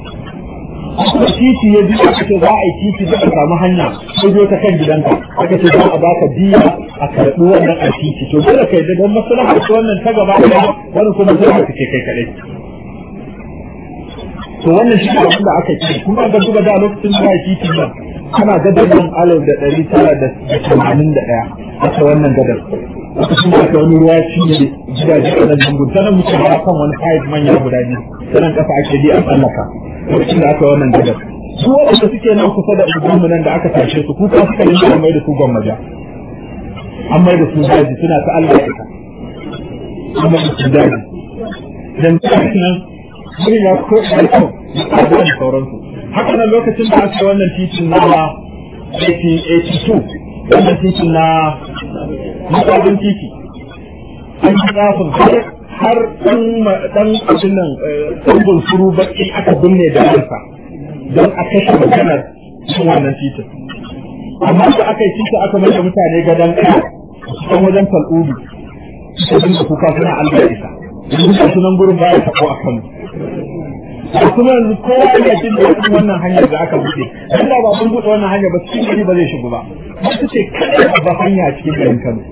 kuma titi ya biya aka ce za a yi titi da samu hanya ko zo ta kan gidanka aka ce za a baka biya a karɓi wannan a titi to dole kai da don maslaha ce wannan ta gaba ɗaya wani kuma maslaha ce kai kaɗai to wannan shi ne da aka ce kuma ga duba da lokacin da ya titi nan ana gadar nan alif da ɗari tara da tamanin da ɗaya aka wannan gadar lokacin da aka wani ruwa shi ne gidaje a nan lungun ta nan muke ba kan wani pipe manya guda biyu ta nan ƙasa ake bi a tsallaka lokacin da aka wannan gadar su waɗanda suke nan kusa da unguwanmu nan da aka tashe su kuka suka yi an mai da su gwammaja an mai da su daji suna ta Allah ya ka an mai da su daji dan nan wani ya ko da kyau da sauransu haka nan lokacin da aka wannan titin na 1882 wannan titin na masabin titi an yi zafin har ɗan ɗan abin nan ɗan suru baki aka binne da ransa don a kashe maganar cikin wannan titin amma da aka yi titi aka mai da mutane gadon kaya cikin wajen fal'udu suka dinga kuka suna Allah ya isa yanzu ga sunan gurin baya tabo a kanu da kuma yanzu kowa yana jin daɗin wannan hanyar da aka buɗe dan da ba mun buɗe wannan hanyar ba cikin gari ba zai shigo ba wasu ce kada ba hanya a cikin garin Kano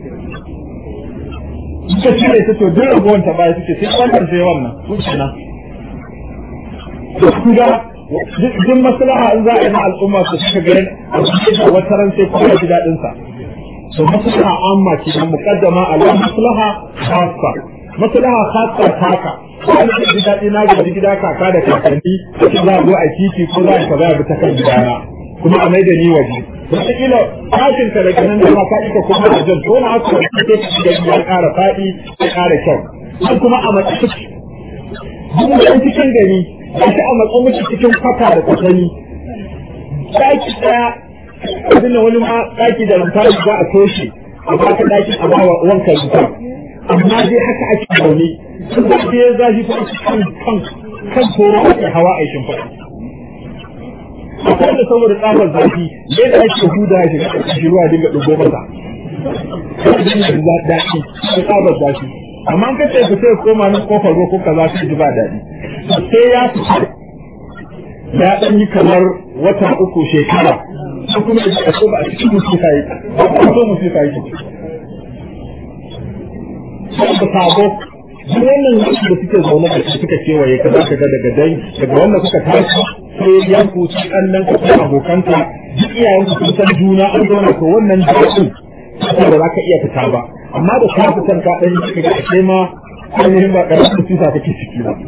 suka cire ta to duk ragowar ta baya suke sai wannan sai wannan su kenan da su ga duk maslaha in za a yi na al'umma su suka garin a cikin wata ran sai kuma ji daɗin sa to maslaha amma ce na muqaddama ala maslaha khassa maslaha khassa taka wani da ji daɗi na gaji gida kaka da kakanni sai za a zo a titi ko za a kaza a bi ta kan gidana kuma a mai da ni waje wataƙila tashin ka daga nan da ma ka ika kuma a jan ko na haka da ke cikin ya ƙara faɗi ya ƙara kyau sai kuma a matsayi duk da cikin gari ga shi a matsayin miki cikin kwata da kwatani ɗaki ɗaya abin da wani ma ɗaki da lantarki za a toshe a baka ɗaki a bawa wanka rufa amma dai haka ake zaune sun da ya zafi kuma kan kan kan toro ake hawa a shimfiɗa akwai da saboda tsabar zafi ne da ake huda shi ga ƙarƙashin ruwa dinga ɗugo masa dinga da daɗi da tsabar zafi amma an kace ku sai koma nan kofar ruwa ko kaza sai ji ba daɗi sai ya fita ya ɗan yi kamar wata uku shekara ko kuma da ko ba a cikin musifa yi ba ko musifa yi sai da sabo duk wannan da suke zaune da su suka kewaye ka za ka ga daga dai daga wanda kuka tashi sai yan ku ci kallon ka ko abokanka duk iyayen ku sun san juna an zauna to wannan daɗin ba za ka iya fita ba amma da ka fitar ka ɗan yi ga ake ma ainihin ba ƙaramin tuta kake ciki ba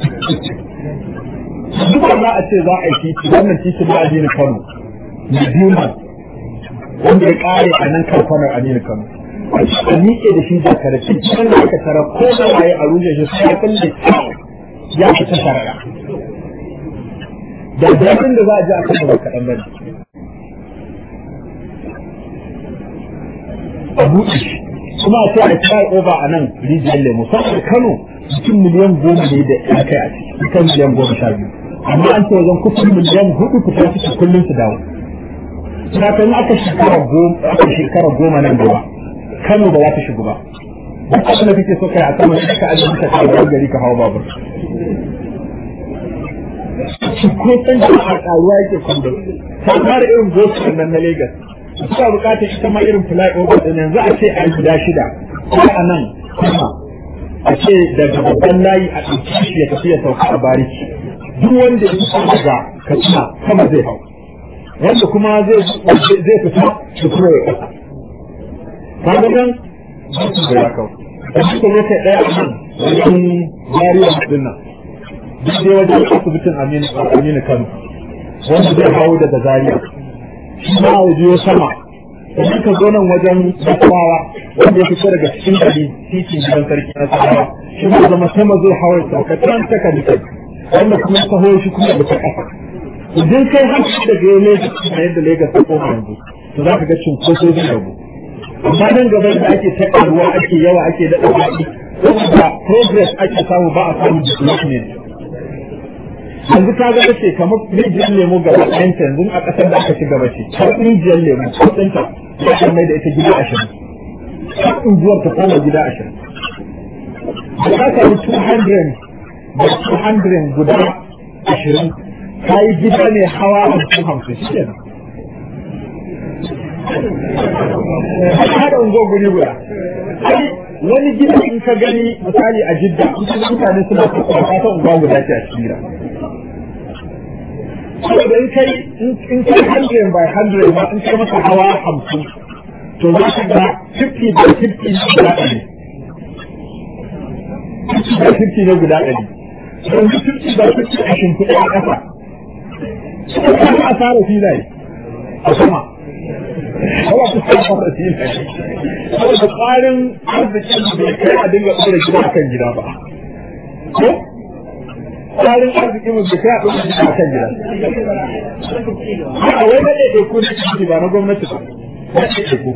duk za a ce za a yi titi wannan titi na Aminu Kano na biyu wanda ya ƙare a nan kan kwanar Aminu Kano a miƙe da shi da karfi cikin da aka tara ko da waye a rushe shi sai kan da ya fita sharaɗa da daɗin da za a ji a kan ba kaɗan ba ne a buɗe shi kuma a ce a try over a nan rijiyar lemu saboda kano cikin miliyan goma ne da ya kai a ciki kan miliyan goma sha biyu amma an ce wajen kusan miliyan hudu fita suke kullum su dawo sakamakon aka shekara goma aka shekara goma nan gaba kano ba za ta shigo ba duk abin da kake so kai a sama sai ka ajiye ka kawo gari ka hawa babur ko san da a karuwa yake kwando ta fara irin gosu nan na Lagos suka bukatar ita ma irin flyover din yanzu a ce a guda shida ko a nan kuma a ce daga babban layi a ɗauki shi ya tafi ya sauka a bariki duk wanda ya fita daga katsina sama zai hau wanda kuma zai zai fita da kuma ya kasa kaga nan ba su da ya kawo da suka zo kai ɗaya a nan wajen jariya din nan duk dai wajen asibitin Aminu Kano wanda zai hau daga Zaria shi ma ya biyo sama idan ka zo nan wajen Basawa wanda ya fito daga cikin gari titin gidan sarki na Sarawa shi ma zama sama zai hau ya sauka can ta kalikai wanda kuma ya taho shi kuma da ta ƙasa idan kai haka daga yau ne a yadda Lagos ta koma yanzu to za ka ga cunkoso zai rabu amma nan gaba da ake ta ƙaruwa ake yawa ake daɗa faɗi saboda progress ake samu ba a samu development yanzu ka ga ce kamar rijiyar lemu gaba ɗayanta yanzu a ƙasar da aka ci gaba ce har rijiyar lemu ko ɗinta ya kan mai da ita gida ashirin har unguwar ta koma gida ashirin da ka samu 200 da 200 guda ashirin ka yi gida ne hawa hamsin hamsin shi ne haɗa unguwar guri guda wani gida in ka gani misali a jidda mutane suna kuka ta unguwa guda ce a cikin gida saboda in kai in kai hundred by hundred ma in kai masa hawa hamsin to za ka ga fifty by fifty ne guda ɗari fifty by fifty ne guda ɗari yanzu fifty by fifty a shimfiɗa a ƙasa suka kama a fara filaye a sama Hawa su sa fara filaye saboda tsarin arzikin bai kai a dinga ɗora gida a kan gida ba ko tsarin arzikin mu bai kai a ɗora gida a kan gida a wai na ɗaiɗai ko na ciki ba na gwamnati ba na ɗaiɗai ko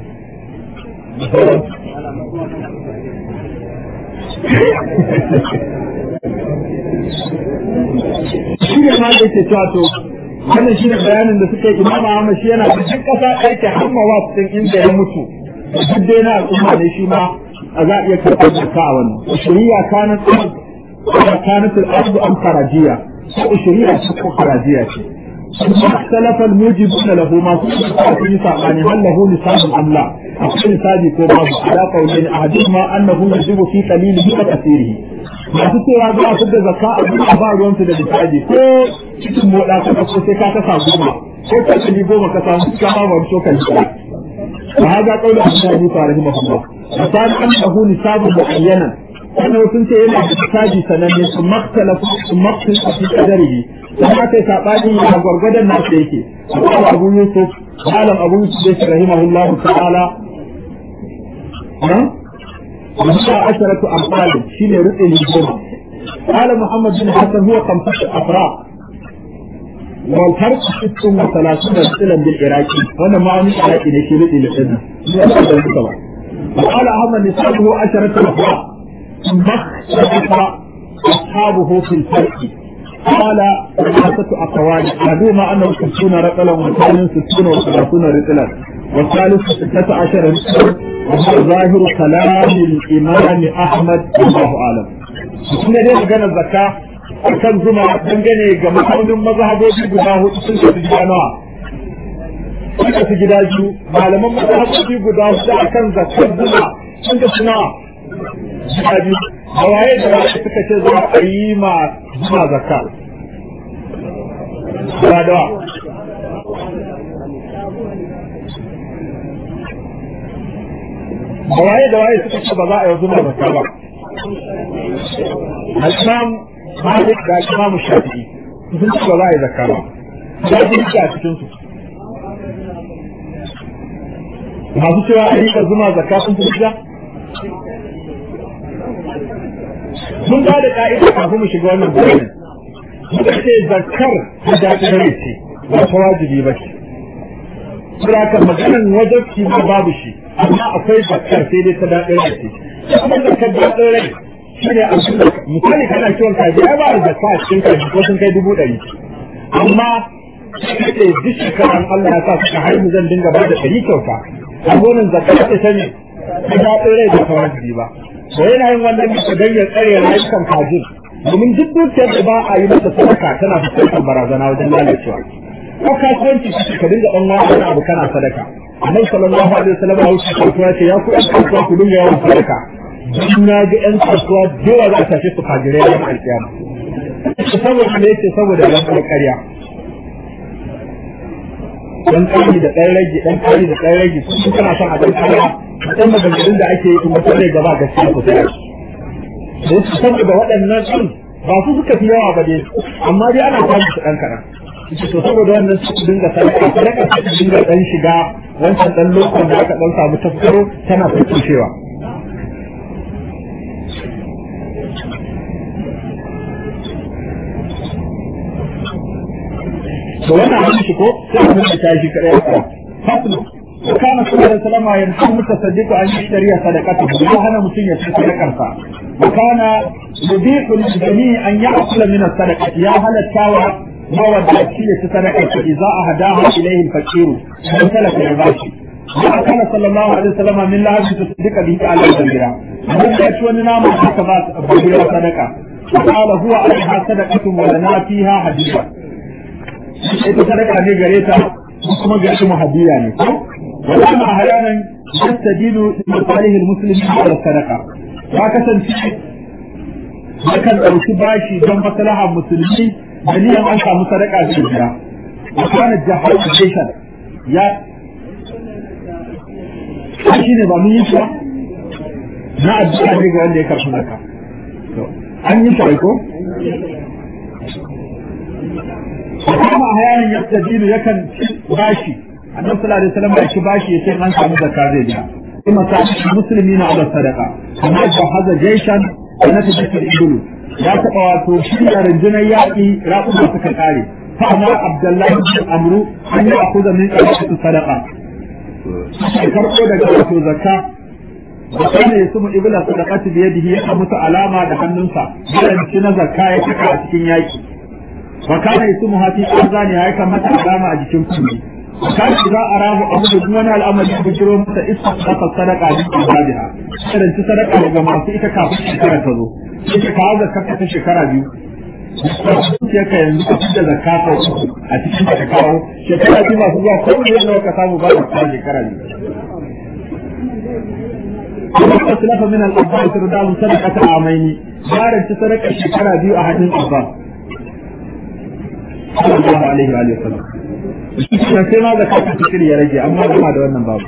shi ne ma da ke cewa to wannan shi ne bayanin da suka yi imama Ahmad shi yana da duk ƙasa ɗaya ke hamma wa ɗin inda ya mutu duk dai na al'umma ne shi ma za a iya karɓar zakka a wannan ushuriya kanat kanat al-ardu am kharajiya ko ushuriya ce ko kharajiya ce اختلف الموجبون له ما في نسابان هل له نساب ام لا؟ أقول نسابي كو باب على قولين احدهما انه يجب في قليله وكثيره. masu cewa za a fidda zakka a duk ba ruwansu da lissafi ko cikin moda ka ko sai ka kasa goma ko ka kali goma ka samu ka ba wani shokan shi wa hada qawlu Abu Hanifa rahimahullah misal annahu nisabun muayyanan wannan sun ce yana da lissafi sananne su maktalafu su maktalafu fi qadarihi dan aka sabani a gwargwadon nasu yake Abu Yusuf malam Abu Yusuf rahimahullah ta'ala وهي عشرة أمثال شين رؤي للجمع قال محمد بن حسن هو خمسة أفراد والفرق ست وثلاثون رسلا بالعراقي وانا ما عندي عراقي نشي رؤي للجمع وقال أحمد نسابه عشرة أفراد ثم اختلف أصحابه في الفرق قال ثلاثة أقوال أحدهما أنه ستون رجلا والثاني ستون وثلاثون رجلا والثالث ستة عشر رجلا وهو ظاهر كلام الإمام أحمد والله أعلم. Kuma dai maganar zakka akan zuma dangane ga ma'aunin mazhabobi guda hudu sun kasu gida nawa. Sun kasu gida biyu, malaman mazhabobi guda hudu akan zakkar zuma sun kasu nawa. Gida biyu. Da waye da waye suka ce za a yi ma zuma zakka. Ba da da waye da waye suka ce ba za a yi zuma zakka ba al-imam malik da al-imam shafi'i sun ce ba za a yi zakka ba ya ji a cikin su masu cewa a rika zuma zakka sun fi gida mun ba da ka'ida kafin mu shiga wannan bayanin muka ce zakkar da daɗin rai ce ba ta wajibi ba ce Sura maganan wajabci ma babu shi amma akwai zakkar sai dai ta daɗin rai ce kuma zakkar daɗin rai shi ne a cikin misali kana kiwon kaji ai ba da zakka a cikin kaji ko sun kai dubu ɗari amma sai ce duk shekaran Allah ya sa suka haihu zan dinga ba da ɗari kyauta a gonin zakka ta sani ta daɗin rai da tawajibi ba to yana yin wannan bisa don ya tsare rayukan kajin domin duk dukiyar da ba a yi masa sadaka tana fuskantar barazana wajen lalacewa ko kasuwanci ka dinga ɗan wani abu kana sadaka annabi sallallahu alaihi wasallam ya wuce kasuwa ce ya ku ɗan kasuwa ku dinga yawan sadaka dan na ga ɗan kasuwa dole za a tafi su fajirai na alƙiyama saboda me yake saboda yan ƙarya dan ƙari da ɗan rage dan ƙari da ɗan rage sun kana son a ɗan ƙarya dan maganganun da ake yi kuma sai gaba gaskiya ko sai da su saboda waɗannan ɗin ba su suka fi yawa ba dai amma dai ana samun su ɗan kaɗan to saboda wannan su dinga sadaka sadaka su dinga dan shiga wancan dan lokacin da aka dan samu tafkaro tana fuskewa to wannan abin shi ko sai mun ta shi kare ka faslu وكان صلى الله عليه وسلم ينهى المتصدق أن يشتري صدقته وهنا مسلم يشتري صدقته وكان يبيح للجميع أن يأكل من الصدقة يا هل التاوى mawaddaci ya ci sadakar sa idza ahdaha ilayhi al-faqir dan talaka ya bashi ya kana sallallahu alaihi wasallam min lahabi tasaddiqa bihi ala al-jamira mun ya ci wani nama haka ba babira sadaka qala huwa alaiha sadaqatun wa lana fiha hadiya ita sadaka ne gare ta kuma ga shi muhaddiya ne ko wannan ahyanan yastadilu bi salihi al-muslimin ala sadaqa ya kasance yakan ɗauki bashi don maslahar musulmi dalilan an samu sadaka da jira wa kana jahal station ya shi ne ba mun yi shi na addu'a ne ga wanda ya karɓi zakka an yi shi ko kuma hayanin ya tajilu yakan bashi annabi sallallahu alaihi wasallam ya ci bashi yace an samu zakka zai biya kuma sa musulmi na ala sadaka kamar da haza jaishan na tajidu ibulu ya taɓa wato shirya rundunar yaƙi raƙuma suka ƙare fa'amar abdullahi bin amru an yi akuza min ƙarfi sadaka sai karɓo daga wato zakka da kana ya sumu ibla sadaqati bi yadihi ya mutu alama da hannunsa yaran ci na zakka ya saka a cikin yaƙi wa kana ya sumu hafi azani ya kan mata alama a jikin kunne kan za a rahu abu da wani al'amari da bujiro masa isa saka sadaka da ibadiha irin ci sadaka daga masu ita kafin shekara ta zo sai ka kawo zakka ta shekara biyu sai ka yanzu ka fita zakka ko a cikin ka kawo shekara biyu masu zuwa ko ne nawa ka samu ba ka shekara biyu kuma aslafa min al-abbas radallahu sadaqata amaini yaran ci sadaka shekara biyu a hadin abbas sallallahu alaihi wa sallam sai ma da kafin fikir ya rage amma kuma da wannan babu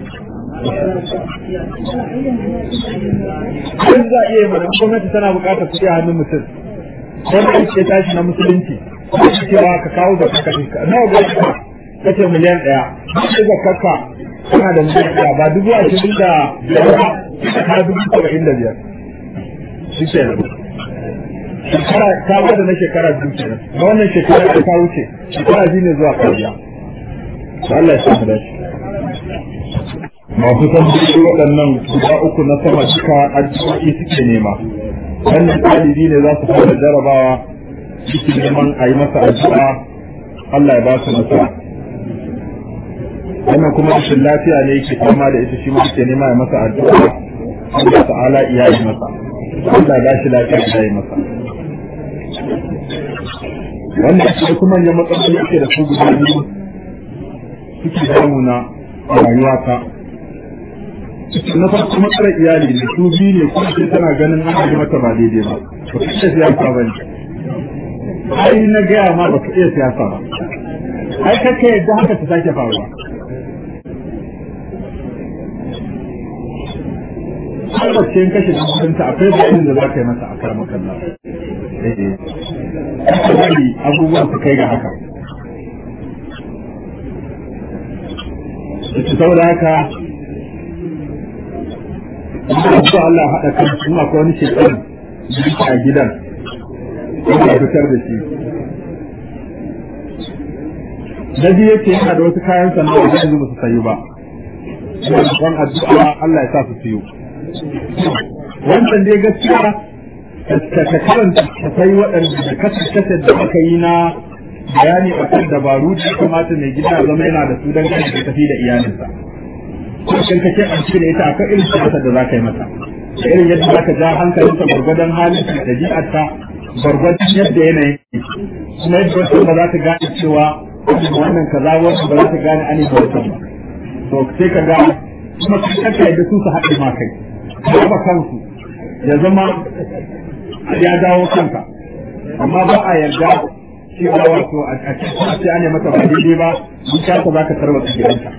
Kun za a iya mana gwamnati tana buƙatar kuɗi a hannun mutum wanda ake tashi na musulunci cewa ka kawo da kaka ka nawa ga ka kace miliyan ɗaya sai da kaka kana da miliyan ɗaya ba dubu ashirin da biyar ba ka dubu saba'in da biyar shi ke shekara ta gwada na shekara biyu kenan ga wannan shekara da ta wuce shekara biyu ne zuwa kariya Allah ya samu dace masu tambayi waɗannan guda uku na sama duka addu'o'i suke nema wannan ɗalibi ne za su fara jarabawa suke neman a yi masa addu'a Allah ya ba su nasara wannan kuma rashin lafiya ne yake fama da ita shi ma yake nema ya masa addu'a Allah ta'ala iya yi masa Allah ya shi lafiya ya yi masa wannan shi kuma manyan matsaloli yake da su guda biyu suke damuna a rayuwata na farko matsalar iyali ne su biyu ne kuma sai tana ganin an yi mata ba daidai ba ba ka iya siyasa ba ne ai na gaya ma ba ka iya siyasa ba ai kakka yadda haka ta sake faruwa har wacce in kashe cikinta akwai bayanin da za ka yi masa a karama kalla kaka bari abubuwan su kai ga haka saboda haka Insha Allah haɗa kan kuma akwai wani shekaru a gidan wanda fitar da shi. Na biyu yake yana da wasu kayan sana'a da yanzu ba su sayu ba. Ina da addu'a Allah ya sa su siyo. Wannan dai gaskiya ka karanta ka sai waɗanda da kasance da aka yi na bayani a kan dabaru da ya kamata mai gida zama yana da su don gani da tafi da iyalinsa. kan kace an ce da ita akwai irin siyasar da za ka yi mata da irin yadda za ka ja hankalinta gwargwadon halin da ɗabi'arta gwargwadon yadda yanayin kuma yadda wasu ba za ta gane cewa wannan kaza wasu ba za ta gane ani da wasu ba to sai ka ga kuma kanka yadda su su haɗe ma kai ba kansu ya zama ya dawo kanka amma ba a yarda cewa wato a cikin sai an yi mata ba daidai ba in ka za ka tarwata gidanka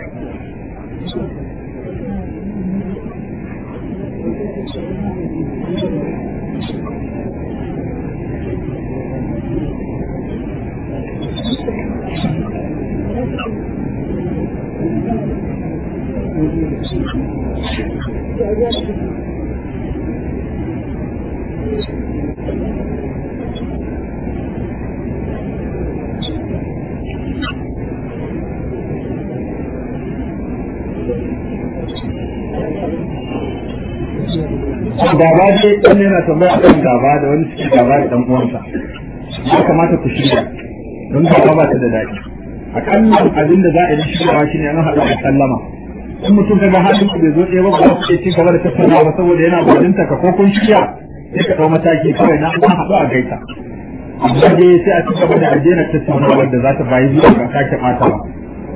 gaba ce wani yana tambaya kan gaba da wani suke gaba da dan uwansa ya kamata ku shirya don gaba ba ta da daɗi akalla abin da za a yi shiryawa shi ne an haɗu da sallama in mutum kaga halin ku bai zo ɗaya ba ba ku ci gaba da tattaunawa ba saboda yana gwaninta ka ko kun shirya sai ka ɗau mataki kawai na an haɗu a gaita amma dai sai a ci gaba da ajiyar tattaunawa da za ta bayi zuwa ga sake ɓata ba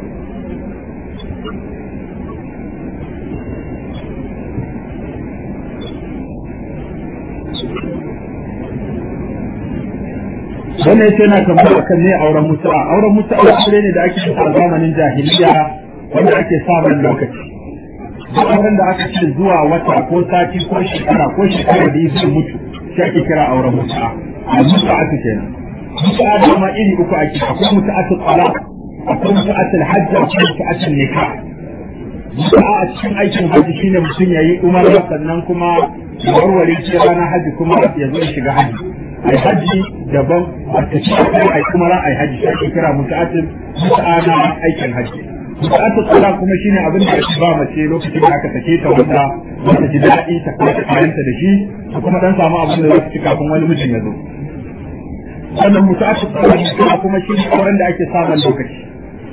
wannan yace yana tambaya kan ne auren mutu'a auren mutu'a aure ne da ake yi a zamanin jahiliya wanda ake samun lokaci duk auren da aka ce zuwa wata ko sati ko shekara ko shekara da zai mutu shi ake kira auren mutu'a a mutu'a ta kenan mutu'a da ma iri uku ake akwai mutu'atul talaq akwai mutu'atul hajj akwai mutu'atul nikah mutu'a a cikin aikin hajji shine mutum yayi umara sannan kuma ya warware shi ranar hajji kuma ya zo ya shiga hajji ai haji daban a tafi ai kuma ra ai haji sai ake kira muta'atin muta'ana aikin haji muta'atin tsara kuma shine abin da ake ba mace lokacin da aka sake ta wanda wata ji daɗi ta kwace kayanta da shi ta kuma dan samu abin da za su ci kafin wani mijin ya zo sannan muta'atin tsara kuma shine auren da ake samun lokaci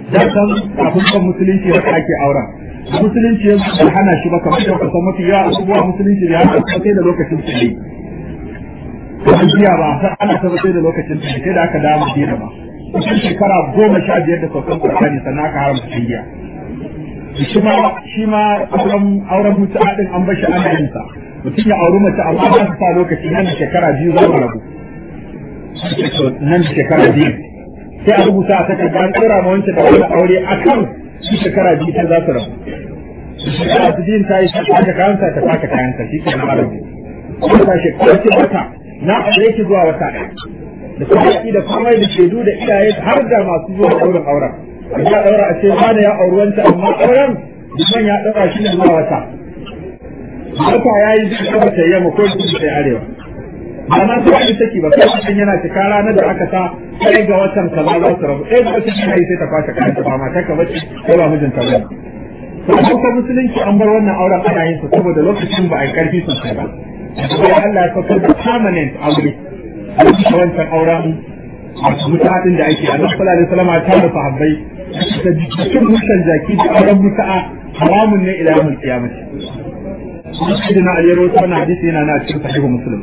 dan san kafin kan musulunci da ake auren musulunci ya bai hana shi ba kamar da kusan mafi yawa abubuwa musulunci da hana sai da lokacin su ne kuma jiya ba sai ana ta sai da lokacin su sai da aka dawo Madina ba kusan shekara goma sha biyar da saukan Qur'ani sannan aka haramta jiya shi ma shi ma auren auren mutu'a din an bashi ana yin sa mutum ya auri mace amma ba su sa lokaci nan da shekara biyu za mu rabu nan da shekara biyu sai a rubuta a takarda an tsira ma wancan da wani aure a kan shi shekara biyu sai za su rabu shekara su biyun ta yi ta kwashe kayansa ta kwashe kayansa shi ke na arabu wata shekara ce wata na aure ki zuwa wata ɗaya da kuma da komai da shaidu da iyaye har da masu zuwa ɗaurin auren ya ɗaura a ce wani ya auri wancan amma auren liman ya ɗaura shi ne zuwa wata wata ya yi zai kama ta yamma ko kudu ta arewa ba na su wani saki ba kai mutum yana cika ranar da aka sa ɗaya ga watan kaza za su rabu ɗaya ga watan yana yi sai ta kwashe kayan ta ba mata ka bace ko ba mijinta ba to a kusa musulunci an bar wannan auren ana yin sa saboda lokacin ba a yi karfi sosai ba sai Allah ya saukar da permanent aure a cikin wancan auren masu mutaɗin da ake a nan sallallahu alaihi wasallam ta da sahabbai da cikin mushan jaki da auren muta'a haramun ne ila yawmul qiyamah Sayyidina Ali ya rawaito wannan hadisi yana na cikin sahihu Muslim.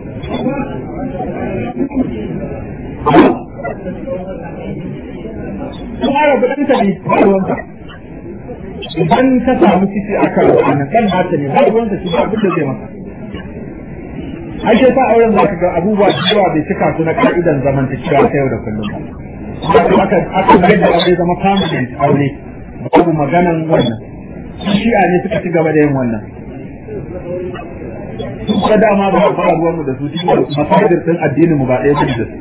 Kuma rabu ɗan ta ne ba ruwanta. Idan ka samu ciki a kan wannan ɗan nata ne ba ruwanta shi ba abin da zai maka. Ai sai ta auren za ka ga abubuwa da yawa bai cika su na ka'idan zamantakewa ta yau da kullum ba. Aka aka mai da aure zama permanent aure babu maganan wannan. Shi'a ne suka ci gaba da yin wannan. Kuma dama ba ba ruwan mu da su cikin masajir din addinin mu ba ɗaya bane da su.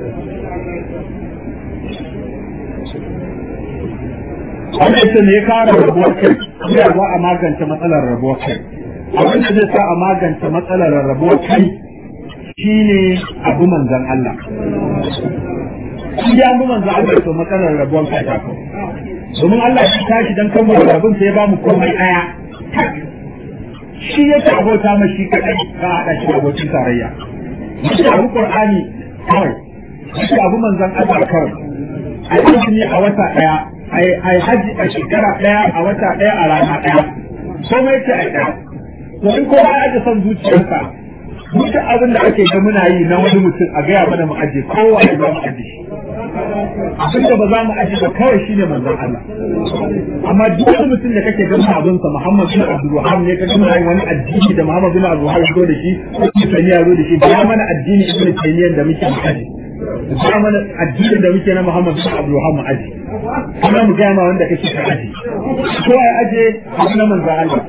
Wannan ita ne ya kara rabuwar kai, ya za a magance matsalar rabuwar kai. Abin da zai sa a magance matsalar rabuwar kai shine abu manzan Allah. Shi ya abu manzan Allah to matsalar rabuwar kai ta kawo. Domin Allah ya tashi dan kan mu rabin sai ya ba mu komai ɗaya. shi yake abota ma shi kadai ka haɗa shi abokin tarayya shi abu qur'ani kawai shi abu manzon Allah kawai ai azumi a wata daya ai ai haji a shekara daya a wata daya a rana daya komai ce ai daya to in kowa ya ji son zuciyarsa duk abin da ake ga muna yi na wani mutum a gaya mana mu aje kowa ya mu aje shi abin da ba za mu aje ba kawai shine manzon Allah amma duk wani mutum da kake ganin abin sa Muhammad bin Abdul Wahhab ne kake nuna wani addini da Muhammad bin Abdul Wahhab zo da shi ko Taymiya zo da shi ba mana addini Ibn Taymiyyah da muke aje ba mana addini da muke na Muhammad bin Abdul Wahhab mu aje kuma mu gaya ma wanda kake ka aje ko ai aje na manzon Allah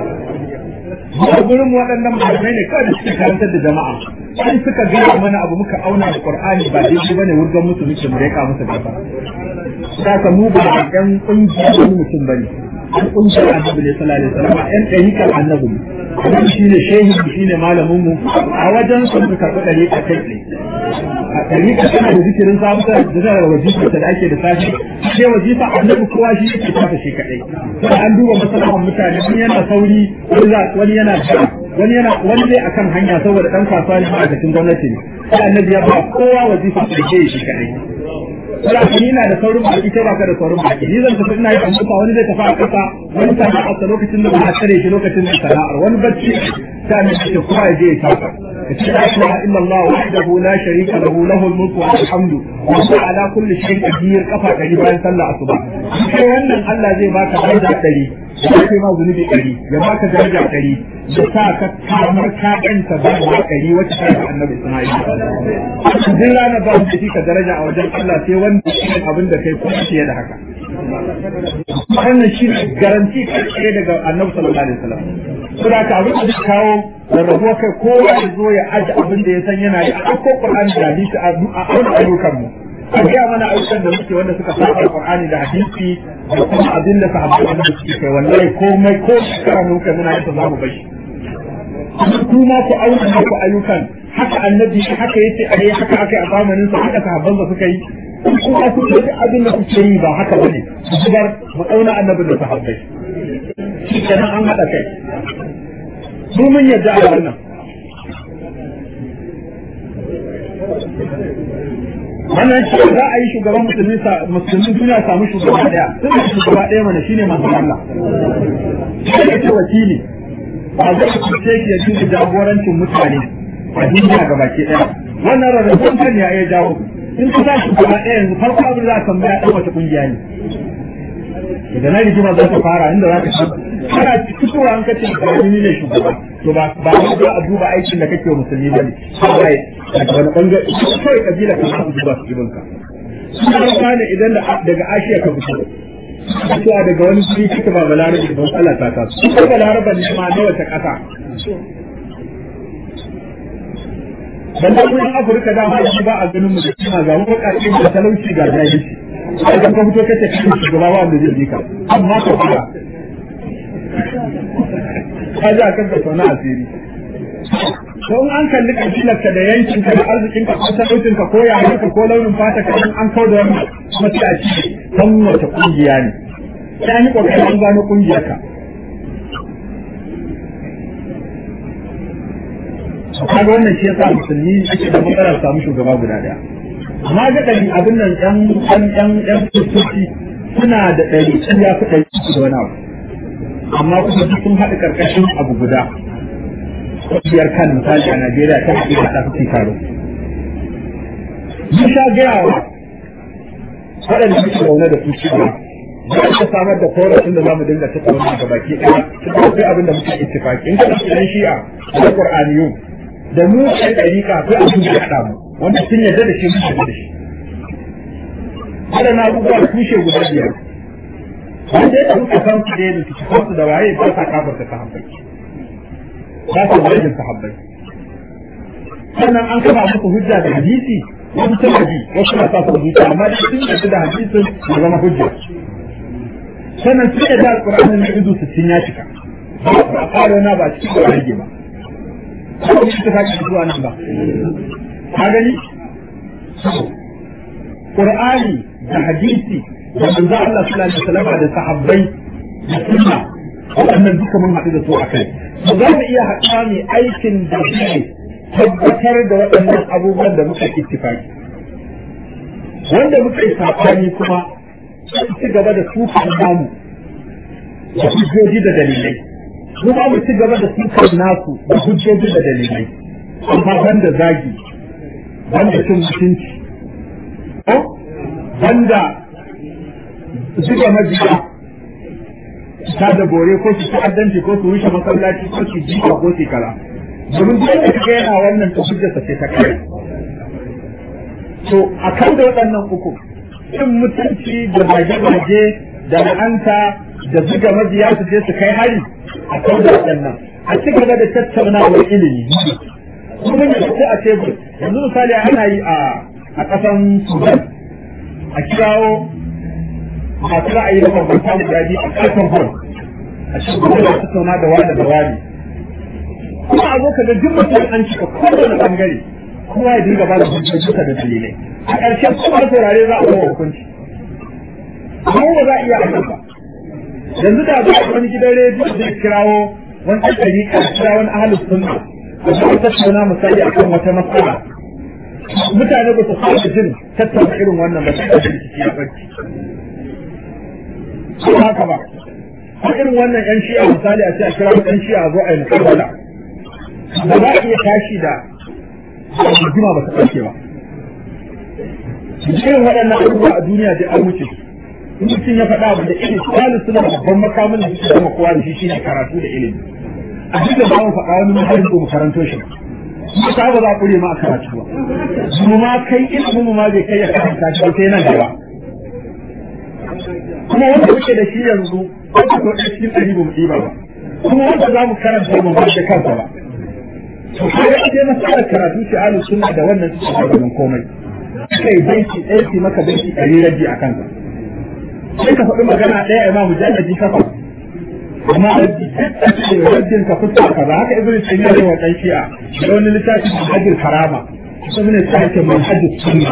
a gurin waɗannan malamai ne kawai da suka karantar da jama'a sai suka gaya mana abu muka auna da Qur'ani ba daidai bane wurgan musu muke mu reka musu gaba saka mu ba ɗan ƙungiyar wani mutum bane an ƙungiyar annabi ne sallallahu alaihi wasallam ɗan ɗariƙar annabi kuma shi ne shehi shi ne malamin mu a wajen su muka karɓi ɗariƙa kai tsaye a ɗariƙa tana da zikirin sabuta da zai da wajifa da ake da sashi sai wajifa annabi kowa shi yake tafa shi kaɗai sai an duba masalahan mutane wani yana sauri wani yana jira wani yana wani dai akan hanya saboda ɗan kasuwa ne ma'aikacin gwamnati ne sai annabi ya ba kowa wajifa da ke shi kaɗai Kula ni na da saurin baki kai baka da saurin baki ni zan tafi ina yi amsa wani zai tafi a kasa wani sana'a a lokacin da ba a tare shi lokacin da sana'ar wani bacci ta ne ce kowa ya je ya tafa kace la ilaha illa Allah wahdahu la sharika lahu lahul mulku wa alhamdu wa huwa ala kulli shay'in qadir kafa dari bayan sallah asuba sai wannan Allah zai baka daraja dari ya kai ma zunubi dari ya baka daraja dari ya sa ka kamar ka ɗanta ba wa ɗari wacce ta yi annabi Isma'il. Duk ranar ba da ka daraja a wajen Allah sai wanda shi abin da kai kuma fiye da haka. Wannan shi ne garanti kai daga annabi sallallahu alaihi wasallam. Saboda ka abin da zai kawo rarrabuwa kai kowa ya zo ya aje abin da ya san yana yi a ɗauko Qur'ani da hadisi a auna ayyukan mu. A gaya mana ayyukan da muke wanda suka saba Qur'ani da hadisi da kuma abin da sahabbai wanda suke kai wallahi komai ko shekara ne muka muna yin za mu bashi. ku ma ku auna ku ayyukan haka annabi haka yace a yi haka aka yi a zamanin sa haka sahabban sa suka yi ku a ku duk abin da kuke yi ba haka bane ku zubar mu auna annabi da sahabbai shi kenan an hada kai su mun yadda a wannan wannan shi za a yi shugaban musulmi musulmi duniya samu shugaba daya sun da shugaba daya mana shine manzon Allah shi ne ce wakili ba zai kuce ki ya dinga jagorancin mutane a duniya ga baki daya wannan rarrabon kan ya ya jawo in ka sa shugaba daya yanzu farko abin za ka tambaya dan wata kungiya ne daga nan rigima za ta fara inda za ka san kana fitowa an kace ka ni ne shugaba to ba ba za a duba aikin da kake wa musulmi bane sai daga wani bangare kawai kabila ka za duba su ibn ka sun ne idan daga ashiya ka fito fitowa daga wani guri kika ba balarabe don Allah ta kasu ko balarabe ne ma na wata kasa dan da kuma Afirka da ma ba a ganin mu da kima ga wakaci da talauci ga jahilci sai ka fito kace kai shugaba wanda zai ka amma ka fara ka ji a kan ka sauna asiri don an kalli kabilar ka da yankin ka da arzikin ka ko talaucin ka ko yayin ka ko launin fata ka an kawo da wannan kuma sai a ci kan wata kungiya ne sai an yi kokarin an gano kungiyar ka kaga wannan shi yasa musulmi ake da matsalar samu shugaba guda daya amma ga ɗari abin nan ɗan ɗan ɗan ɗan kristoci suna da ɗari sun ya fi ɗari da wani abu amma kuma duk sun haɗa ƙarƙashin abu guda ƙungiyar kan misali a Najeriya ta haɗe da tafi karo. Mun sha gaya wa waɗanda suke zaune da su cewa za a samar da korafin da za mu dinga tattauna ga baki ɗaya su akwai abin da muke ittifaki in ka ɗauki ɗan shi'a da Qur'aniyun da mu ɗan ɗariƙa akwai abin da ya haɗa mu wanda sun yarda da shi mun yarda da shi. Waɗannan abubuwa tushe guda biyar. Wanda ya ɗauka kansu da yadda su kansu da waye ba sa kafarta ta hankali. ba su zargin sahabbai sannan an kama musu hujja da hadisi wasu sun haji wasu na sa su hujja amma da sun yadda da hadisin ya zama hujja sannan sun yadda alƙur'anin na izu sittin ya cika ba a ƙara na ba cikin da rage ba ko shi ta sake zuwa nan ba ka gani Qur'ani da hadisi da manzo Allah sallallahu alaihi wasallam da sahabbai da sunna waɗannan duka mun haɗu da su a kai ba za mu iya haɗuwa mai aikin da zai tabbatar da waɗannan abubuwan da muka ittifaki wanda muka yi saɓani kuma ci gaba da sufan namu da hujjoji da dalilai kuma mu ci gaba da sufan nasu da hujjoji da dalilai amma ban da zagi ban da cin mutunci ban da zuba majiya ta da bore ko su ta'addanci ko su rushe masallaci ko su jika ko su kara domin duk da kaga yana wannan ta hujjarsa sai ta kai to a kan da waɗannan uku cin mutunci da zage-zage da la'anta da zuga majiya su je su kai hari a kan da waɗannan a ci gaba da tattaunawar ilimi kuma ya ce a tebur yanzu misali ana yi a a ƙasan sudan a kirawo masu ra'ayi da bambanta guda biyu a ƙarfin hall a cikin gudu da tattauna da wani da wani kuma a zo ka ga duk mutum an cika kowane bangare kowa ya dinga ba da hujjojinsa da dalilai a ƙarshen kuma saurare za a kawo hukunci amma ba za a iya aiki ba yanzu da za a wani gidan rediyo zai kirawo wani ɗan ɗariƙa kira wani ahalus sunna da za a tattauna misali akan wata matsala mutane ba su fara jin tattauna irin wannan ba sai da rikici ya barci ko haka ba ko irin wannan yan shi'a misali a ce a kira yan shi'a a zo a yi mukabala ba za a iya tashi da rigima ba ta ɗauke ba irin waɗannan abubuwa a duniya da an wuce in mutum ya faɗa abu da ilimi kwalin suna babban makamin da suke zama kowa da shi shine karatu da ilimi a duk da ba mu faɗa wani mahallin ko mu karanto shi ba ta ba za a kure ma a karatu ba mu ma kai ilimin mu ma bai kai ya karanta shi sai nan gaba kuma wanda muke da shi yanzu ko ko ɗaya cikin ɗari ba mu ɗiba ba kuma wanda za mu karanta mu ba da kansa ba to kaga ita masalar karatu shi alu sunna da wannan suke gaban komai kai baiti ɗaya ce maka baiti ɗari rabi a kansa sai ka faɗi magana ɗaya a imamu jannati kafa amma raddin ka fuska ka ba haka ibnu taymiya ne wa dan shi'a da wani littafi da hajjul karama kuma ne sai ke manhajus sunna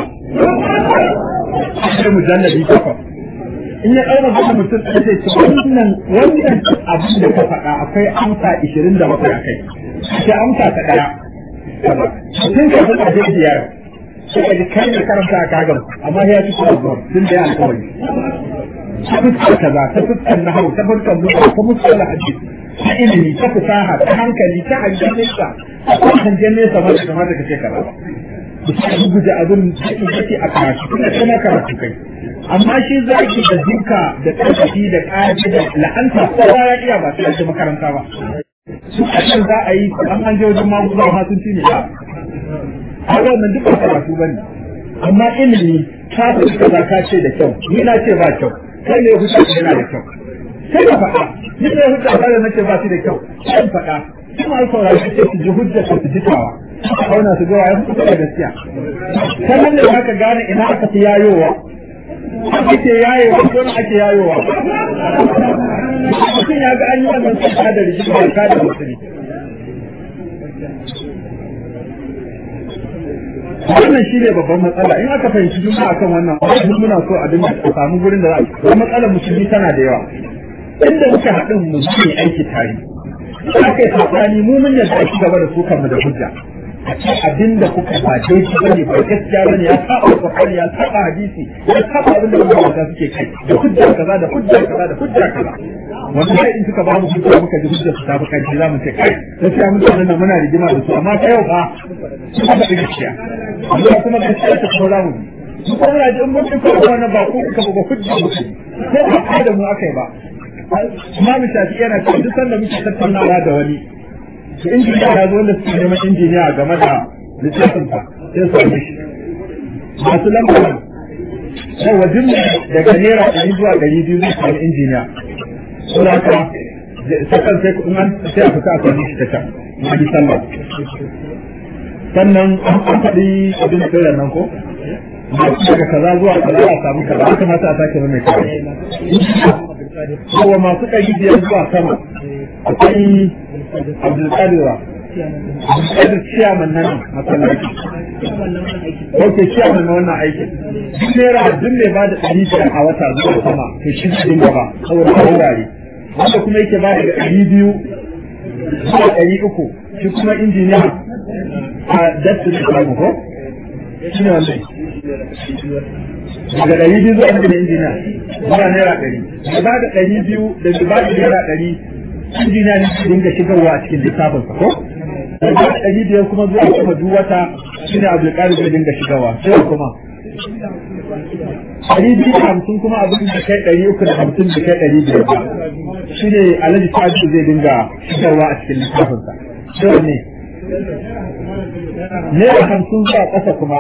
sai mujalladi kafa in ya ɗaura haka mutum ɗaya zai ce wannan wannan abin da ka faɗa akwai amsa ishirin da bakwai a kai ce amsa ta ɗaya tun ka faɗa dai biyar sai ka ji kai ne karanta a kagan amma ya ci kuma zuwa tun da ya alƙawari ta fuskar kaza ta fuskar nahawu ta fuskar zuwa ta fuskar hadisi ta ilimi ta fasaha ta hankali ta hangen nesa ta hangen nesa ma da kamata ka ce kaza ba su guje abin da yake a karatu kuma kuma karatu kai amma shi zaki da duka da ƙarfi da ƙaji da la'anta kowa ya iya ba sai a makaranta ba su ƙasar za a yi an an je wajen maguzawa ma sun ne ba a wannan duk ba karatu ba ne amma ilimi ta fi kaza ka ce da kyau ni na ce ba kyau kai ne hujja yana da kyau sai ka faɗa ni ne hujja ba da nace ba shi da kyau sai faɗa kuma ai saurari ce su ji hujja su ji tawa auna su ga wayar kuka da gaskiya sannan ne zaka gane ina aka fi yayowa ake yayowa ko na ake yayowa mutum ya ga an yi wannan tsaka da rigima ka da musulmi wannan shi ne babban matsala in aka fahimci juna akan wannan wani muna so a dinga a samu gurin da za a matsalar musulmi tana da yawa inda muka haɗin mu ne aiki tare aka yi saɓani mu mun yadda ci gaba da su kanmu da hujja a ce abin da kuka ba daidai bane ba gaskiya bane ya saba Qur'ani ya saba hadisi ya saba abin da mutane suke kai da hujja kaza da hujja kaza da hujja kaza wanda sai in suka ba mu hujja muka ji hujja su ta fi kai za mu ce kai gaskiya mutanen nan muna rigima da su amma ta yau fa suka faɗi gaskiya amma kuma gaskiya ta kuma za mu bi mu kuma na ji in mun ɗauka wannan ba ko kuka ba hujja mu ko ba da mu aka yi ba Imam Shafi yana cewa duk sanda muke tattaunawa da wani to injiniya ya zo wanda suke neman injiniya game da littafin sa sai su yi shi masu lambar sai wajen daga naira ɗari zuwa ɗari biyu zai samu injiniya suna ka sakan sai kuɗin an sai a fita a sami shi ta can a bi sallah sannan an faɗi abin da kai nan ko daga kaza zuwa kaza a samu kaza ya kamata a sake mai kawai kowa masu ɗari biyar zuwa sama akwai abdulkadirwa abdulkadir ciyaman nan masallaci ok ciyaman na wannan aikin duk naira duk mai ba da ɗari biyar a wata zuwa sama to shi ne dinga ba saboda a wurare wanda kuma yake ba da ɗari biyu zuwa ɗari uku shi kuma injiniya a dasu da samu ko shi ne wannan daga ɗari biyu zuwa ɗari injiniya zuwa naira ɗari da ba da ɗari biyu da ba da naira ɗari injiniya ne su dinga shigarwa a cikin littafin sa ko da ba da ɗari biyar kuma zuwa kuma duk wata shi ne abu da zai dinga shigarwa sai kuma ɗari biyu da hamsin kuma abin da kai ɗari uku da hamsin da kai ɗari biyar ba shi ne alhaji sa'adu zai dinga shigarwa a cikin littafin sa sai ne naira hamsin zuwa ƙasa kuma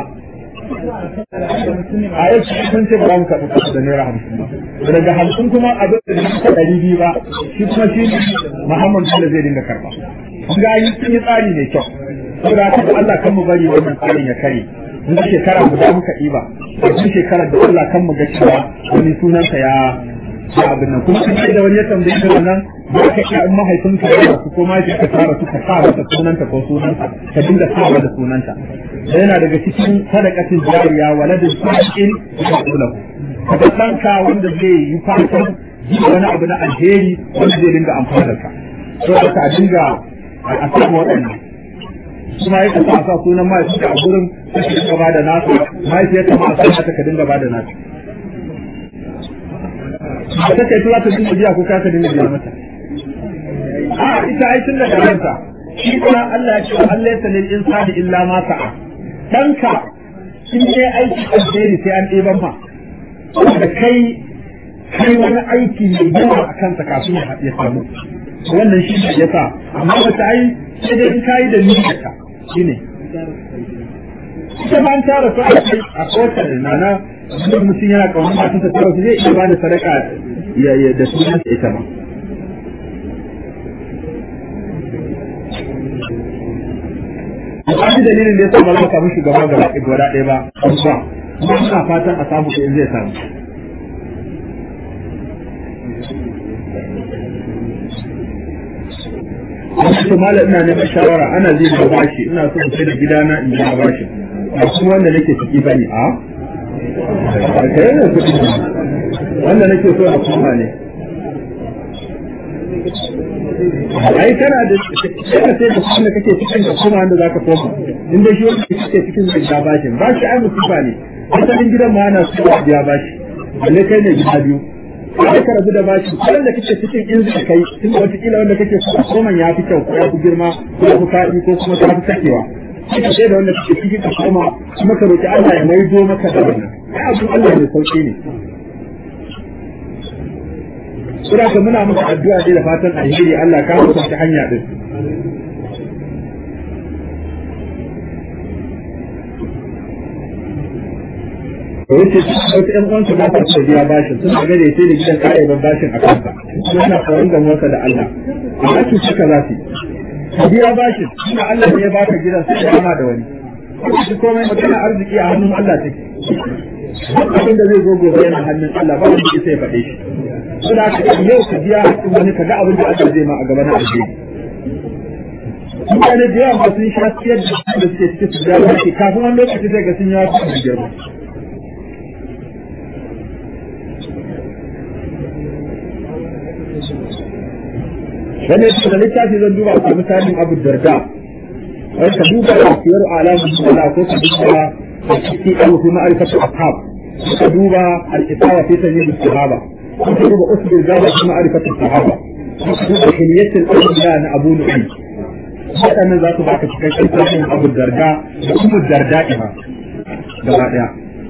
a yau sun ce ba mu karɓi kasa da naira hamsin ba daga hamsin kuma abin da ta ɗari biyu ba shi kuma shi muhammad bello zai dinga karɓa kun ga yi sun yi tsari mai kyau saboda haka Allah kan mu bari wannan tsarin ya kare duk shekara guda muka ɗiba a duk shekarar da Allah kan mu ga cewa wani sunansa ya ya abin nan kuma kuma da wani ya tambaye ka nan ba ka iya in mahaifinka ya rasu ko ma ka tara su ka sa masa sunanta ko sunanta ka dinga sa da sunanta da yana daga cikin sadakatin jariya waladin sa'in ya kula ka ɗanka wanda zai yi fatan yi wani abu na alheri wanda zai dinga amfana da ka so da ka dinga a samu waɗannan kuma ya kasa sa sunan mahaifinka a gurin sai ka dinga ba da nasa mahaifiyarka ma a sa ka dinga ba da nasa ba ta kai tura ta dinga biya ko ka ka dinga biya mata a ita ai tun da ranta shi kuma Allah ya ce Allah ya sanin insani illa ma sa'a danka in dai aiki alheri sai an ɗeban ma da kai kai wani aiki mai yawa a kansa kafin ya samu wannan shi ne ya sa amma wata ai sai dai in kayi da niyyarka shi ne ita ma an tara su a kai a kowace nana duk mutum yana kaunar masu ta tara su zai iya ba da sadaka da sunan ita ma Akwai dalilin da ya sa ba za a samu shugaba ga gwada ɗaya ba, amma kuma suna fatan a samu in zai samu. Wasu to mala ina neman shawara ana zai da bashi ina so in sai da gidana in biya bashi. Ba kuma wanda nake ciki ba ne a? Wanda nake so a kuma ne. ai kana da kana sai da kuma kake cikin da kuma wanda zaka koma in dai shi wanda kake cikin da ya bashi ba shi ai musiba ne asalin gidan ma ana so ya bashi balle kai ne gida biyu sai ka rabu da bashi kullum da kake cikin in zai kai tun da wata kila wanda kake so koma ya fi kyau ko ya fi girma ko ya fi faɗi ko kuma ta fi sakewa sai ka sai da wanda kake cikin ka koma kuma ka roki Allah ya maido maka da wannan ai abin Allah ne sauki ne Sura ka muna maka addu'a dai da fatan alheri Allah ka mutu ta hanya din. da yace wasu ƴan uwansu ba ta biya bashin suna gare sai da gidan kare ban bashin a kansa suna tsoron da motsa da Allah amma su suka za su ka biya bashin suna Allah ne ya baka gidan sai ya kama da wani shi komai magana arziki a hannun Allah take duk abin da zai zo gobe yana hannun Allah ba wanda sai ya faɗe shi suna ka yau ka biya hakkin wani ka ga abin da Allah zai ma a gaba na alheri mutane da yawa sun sha siyar da suke cikin su biya bashi kafin wani lokaci zai ga sun yawa su girma wani yake da littafi zan duba a misalin abu darda wani ka duba da siyar alamun suna ko ka duba a ciki abu fi ma'arifatu ashab ka duba al-isawa fi sanyi da sahaba ko ka duba usbir gaba fi ma'arifatu sahaba ko ka duba hiliyatul awliya na abu nu'ay waɗannan za su baka cikakken tarihin abu darda da kuma darda ima gaba ɗaya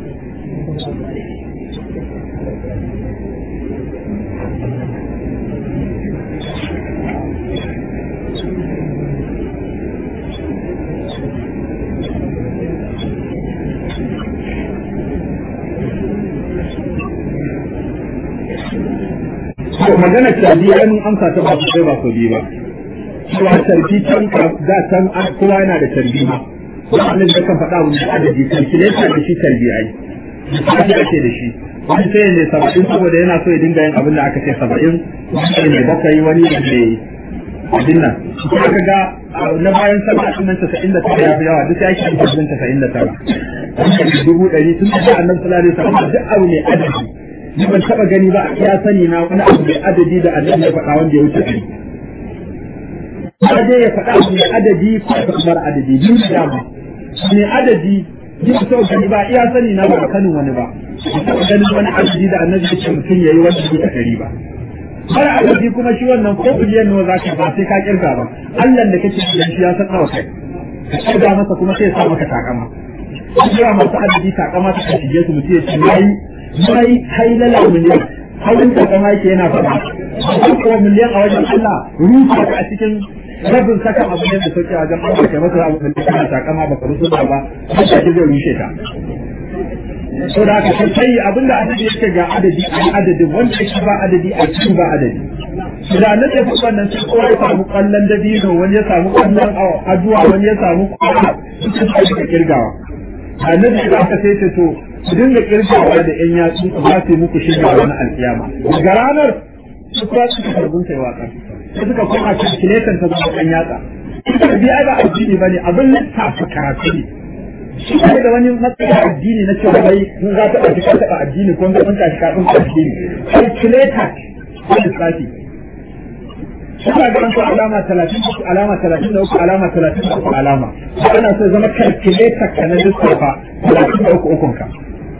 magana tarbi ai mun amsa ta ba su sai ba su bi ba cewa tarbi can da can kowa yana da tarbi ma wannan da kan faɗa wani adadi calculator da shi tarbi ai shi ake da shi wani sai ne saba'in saboda yana so ya dinga yin abin da aka ce saba'in wani ne bakwai wani ne abin nan shi aka ga na bayan saba'in din nan tasa'in da tara ya fi yawa duk ya shi tasa'in tasa'in da tara dubu ɗari tun da annabi sallallahu alaihi wasallam duk abu ne adadi ni ban taba gani ba ya sani na wani abu mai adadi da annabi ya faɗa wanda ya wuce ɗari dai ya faɗa abu mai adadi ko ya kamar adadi biyu da dama mai adadi ji ba sau gani ba iya sani na ba sanin wani ba ba taba ganin wani adadi da annabi ya ce mutum ya yi wanda ya wuce ɗari ba mara adadi kuma shi wannan ko biliyan nawa za ka ba sai ka kirga ba Allah da kake da shi ya san nawa kai ka kirga masa kuma sai ya sa maka takama Kira masu adadi takama ta shige su mutum ya ce yayi mai hailala miliyan hailin da kama yake yana faɗa kuma miliyan a wajen Allah rufa ka a cikin rabin saka abu ne da sauke a wajen Allah ke masa abu da kana takama ba ka rusu ba ba sai zai rushe ta so da haka sai kai abinda adadi yake ga adadi a adadin wanda yake ba adadi a cikin ba adadi da na tafi wannan sai kowa ya samu kwallon dabino wani ya samu kwallon aduwa wani ya samu kwallon suka kirgawa annabi da aka sai ce to ku dinga kirgawa da yan yatsu ku za su yi muku shiga wani alkiyama daga ranar su kuma suka karbun sai waka sai suka koma calculator ta zama kan yatsa ita bi ai ba addini bane abin lissafa karatu ne shi ne da wani matsayin addini na cewa bai in za ta ɗauki ka taɓa addini ko ga ɗan tashi ka ɗan addini calculator ko lissafi Suna ga su alama talatin da alama talatin da uku alama talatin da uku alama. Ana so zama calculator ka na lissafa talatin da uku ukun ka.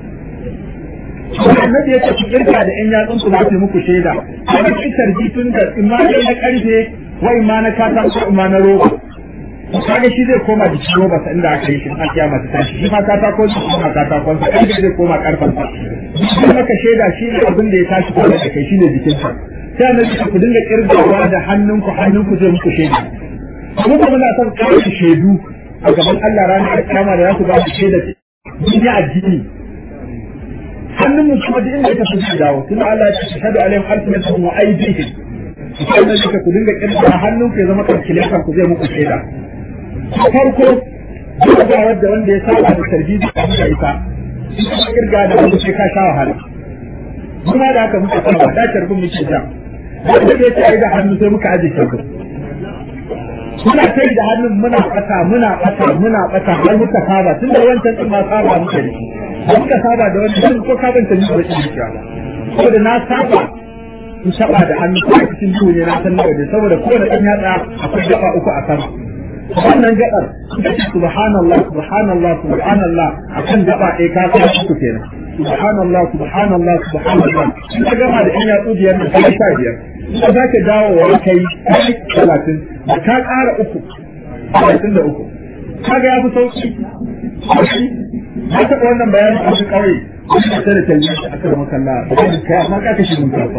Annabi ya ce ku kirka da ƴan yatsun ku za su muku shaida. Kuma ki tarji tun da imani na karfe wa imani katako imani na roba. Kaga shi zai koma da ciwo ba inda aka yi shi a kiyama ta tashi shi ma katako shi kuma katakon sa karfe zai koma karfan sa. Shi maka shaida shi ne abin da ya tashi tare da kai shi ne jikin sa. sai na ce ku dinga kirgawa da hannunku hannunku zai muku shaida kuma kuma na son kawo shaidu a gaban Allah ranar kiyama da za ku ba su shaida duniya addini hannun mu kuma duk inda ya tafi zai dawo tun Allah ya ce shahadu alaihim alfinatuhum wa aydihim sai na ce ku dinga kirgawa hannunku ya zama kalkilekan ku zai muku shaida farko duk da wanda wanda ya saba da tarbiyya da muka isa ita kirga da wanda sai ka sha wahala kuma da haka muka saba da tarbin muke ja wanda ya ce da hannu sai muka aje shakku muna kai da hannun muna fata muna fata muna fata har muka saba tun da wancan din ma saba muka yi da muka saba da wani ko ka banta ni ba shi ya ko da na saba in taba da hannu ko a cikin duhu ne na san nawa ne saboda kowane ɗan yatsa akwai gaba uku a sama wannan gabar subhanallah subhanallah subhanallah akan gaba ɗaya ka kai uku kenan subhanallah subhanallah subhanallah in ka gama da in yatsu biyar da kai sha biyar in ka zaka dawo wa kai talatin da ka ƙara uku talatin da uku kaga ya fi sauki na taɓa wannan bayanin a cikin ƙauye wani da tare talbi a aka da makalla da kai kai amma ka kashe mun kafa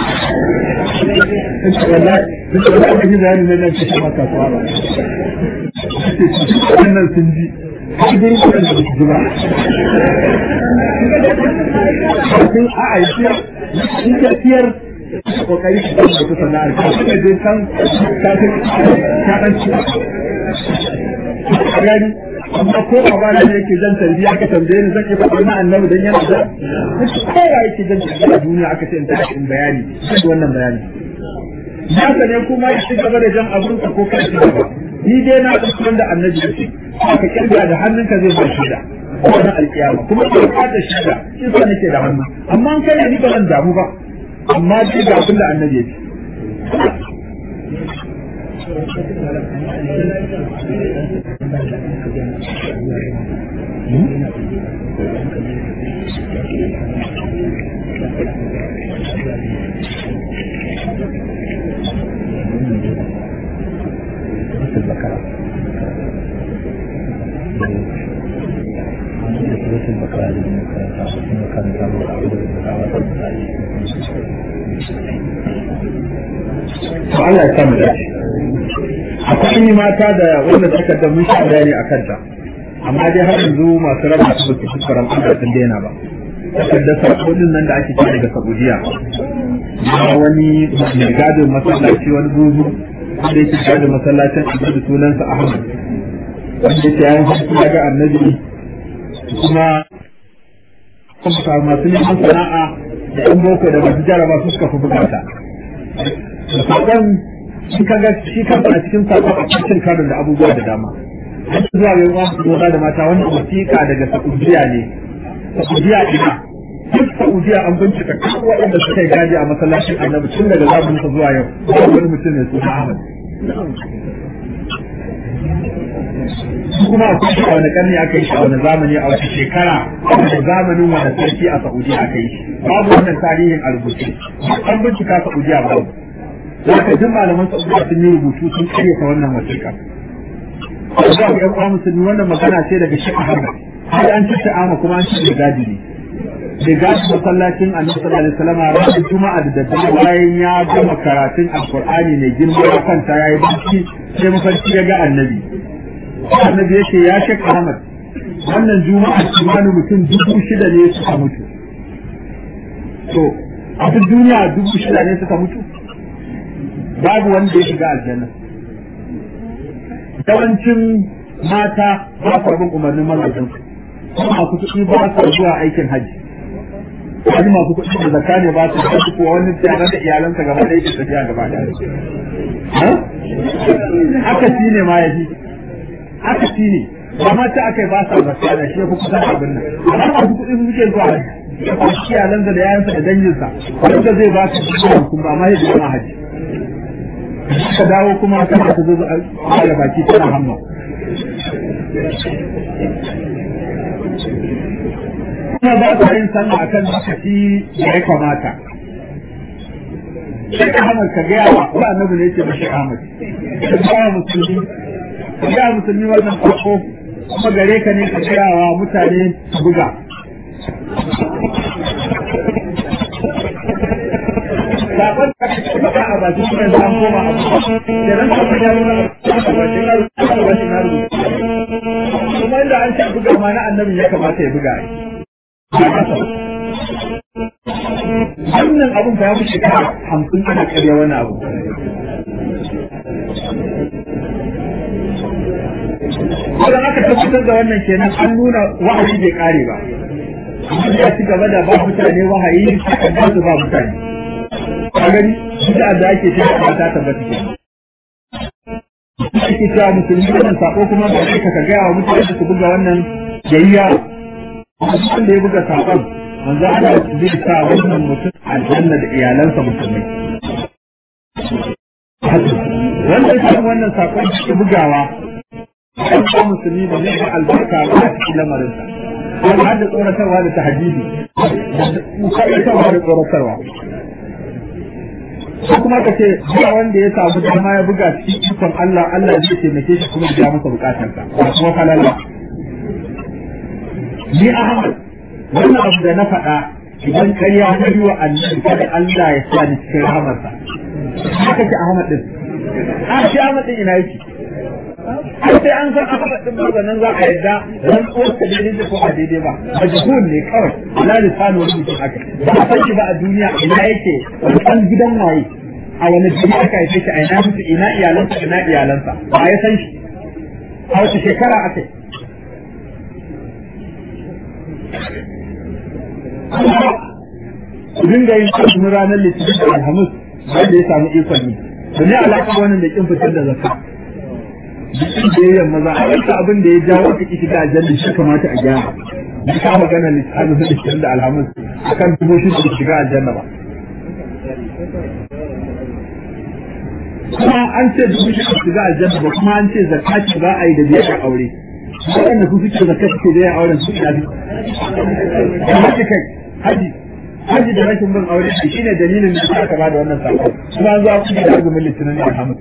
wallahi duk da aka yi bayanin nan nan kashe maka kafa ba wannan sun ji shi gurin kuɗin da su ji ba kafin a aiki in ka siyar kokari ka da kusa na alƙa kuma je kan kafin ka ɗan ci gani amma ko a bana ne yake jan tarbiya aka tambaye ni zan iya faɗa na annabi dan yana da kowa yake jan tarbiya a duniya aka ce in ta in bayani sai wannan bayani haka ne kuma ya ci gaba da jan abun ka ko kai gaba ni dai na ɗauki wanda annabi yake ka kirga da hannunka zai ba shi da wannan alkiyama kuma ka ka da shi da shi sa nake da hannu amma an kai ni ba zan damu ba amma dai ga abin da annabi yake to Allah ya samu dace akwai mata da wanda suka da mun sha bayani a kanta amma dai har yanzu masu raba su ba su fuskar al'ada sun daina ba takardar sakodin nan da ake kira daga Saudiya na wani mai gadin masallaci wani buzu wanda yake gadin masallacin annabi sunansa Ahmad wanda yake yayin hankali ya ga annabi kuma kuma masu neman sana'a da yan boko da masu jaraba su suka fi bukata sakon shi kaga shi kansa a cikin sakon a cikin karin da abubuwa da dama an zuwa ga yawan su da mata wani wasiƙa daga Saudiya ne Saudiya ina duk Saudiya an bincika duk waɗanda suka yi gaji a masallacin Annabi tun daga zamanin sa zuwa yau ba wani mutum ne suna Ahmad kuma akwai shi a wani karni aka yi shi a wani zamani a wata shekara a wani zamanin wani sarki a Saudiya aka yi shi babu wannan tarihin a rubuce an bincika Saudiya babu Zaka jin malaman Saudiya sun yi rubutu sun karyata wannan wasiƙa. Zuwa ga ƴan uwa musulmi wannan magana ce daga Sheikh Ahmad. Har an ci sha'ama kuma an ci da gadi ne. Da gadi masallacin Annabi sallallahu alaihi wasallam ranar Juma'a da daddare bayan ya gama karatun Alƙur'ani mai girma ya kanta yayi barci sai mafarki ya ga Annabi. Annabi yake ya Sheikh Ahmad wannan Juma'a kimanin mutum dubu shida ne suka mutu. To a duk duniya dubu shida ne suka mutu. babu wanda ya shiga aljanna yawancin mata ba su bin umarnin mazajen su masu kuɗi ba su zuwa aikin hajji wani masu kuɗi da zakka ne ba su hajji ko wani tare da iyalansa gaba da yake tafiya gaba da haka shi ne ma ya fi haka shi ne ba ma ta aka yi ba sa zakka da shi ya fi kusa da abin nan amma masu kuɗi su suke zuwa hajji iyalansa da yayansa da danginsa wanda zai ba su kuɗi kuma amma ya zama hajji ka dawo kuma kana ta zo a da baki tana hamma kuma ba ka yin sallah akan lokaci da ya kamata sai Ahmad ka gaya wa wa annabi ne yake bashi Ahmad ka gaya musulmi ka gaya musulmi wannan farko kuma gare ka ne ka gaya wa mutane su buga zaɓen da ake faɗa a bakin kuma yanzu an koma a da ran kuma ya nuna a bakin na rubuta a bakin na rubuta kuma inda an ce buga ma na annabi ya kamata ya buga wannan abun fa ya fi shekara hamsin ana karya wani abu Idan aka tabbatar da wannan kenan an nuna wahayi bai kare ba. Amma ya ci gaba da ba mutane wahayi ba su ba mutane. ka gani bid'a da ake cewa ba ta tabbata ke ake cewa musulmi wannan sako kuma ba sai ka gaya wa mutane su buga wannan jayya wanda ya buga sakon manzo Allah zai sa wannan mutum aljanna da iyalansa musulmai wanda ya samu wannan sakon cikin bugawa kan ko musulmi da zai ga albarka ba a cikin lamarinsa ko har da tsoratarwa da tahajjudi tsoratarwa da tsoratarwa ko kuma ka ce ba wanda ya samu dama ya buga cikin ikon Allah Allah zai taimake shi kuma ya masa bukatarsa ba kuma falala ni Ahmad wannan abu da na faɗa idan ƙarya na yi wa annabi kada Allah ya sa ni cikin rahamarsa haka ce Ahmad din a shi Ahmad din ina yake har sai an san Ahmad din ba nan za a yadda ran ko ka daidai da ko a daidai ba majhul ne kawai ala lisanu wani mutum haka ba a san shi ba a duniya ina yake wani gidan waye a wani jini aka haife shi a ina mutu ina iyalansa ina iyalansa ba ya san shi a wace shekara aka ku dinga yin azumin ranar litinin da alhamis wanda ya samu ikon yi to ne alaƙa wannan da kin fitar da zakka duk da yayin maza a yanka abin da ya jawo ka shiga aljanna shi kamata a gyara ni ka magana litinin da litinin da alhamis akan dubo shi da shiga aljanna ba kuma an ce dubu shi shiga aljanna ba kuma an ce zakati ba a yi da biyar aure waɗanda su suke zakati ke da auren su ina bi haji kai haji haji da rashin bin aure shi shine dalilin da aka ba da wannan sako kuma an zo ku da azumin litinin da alhamis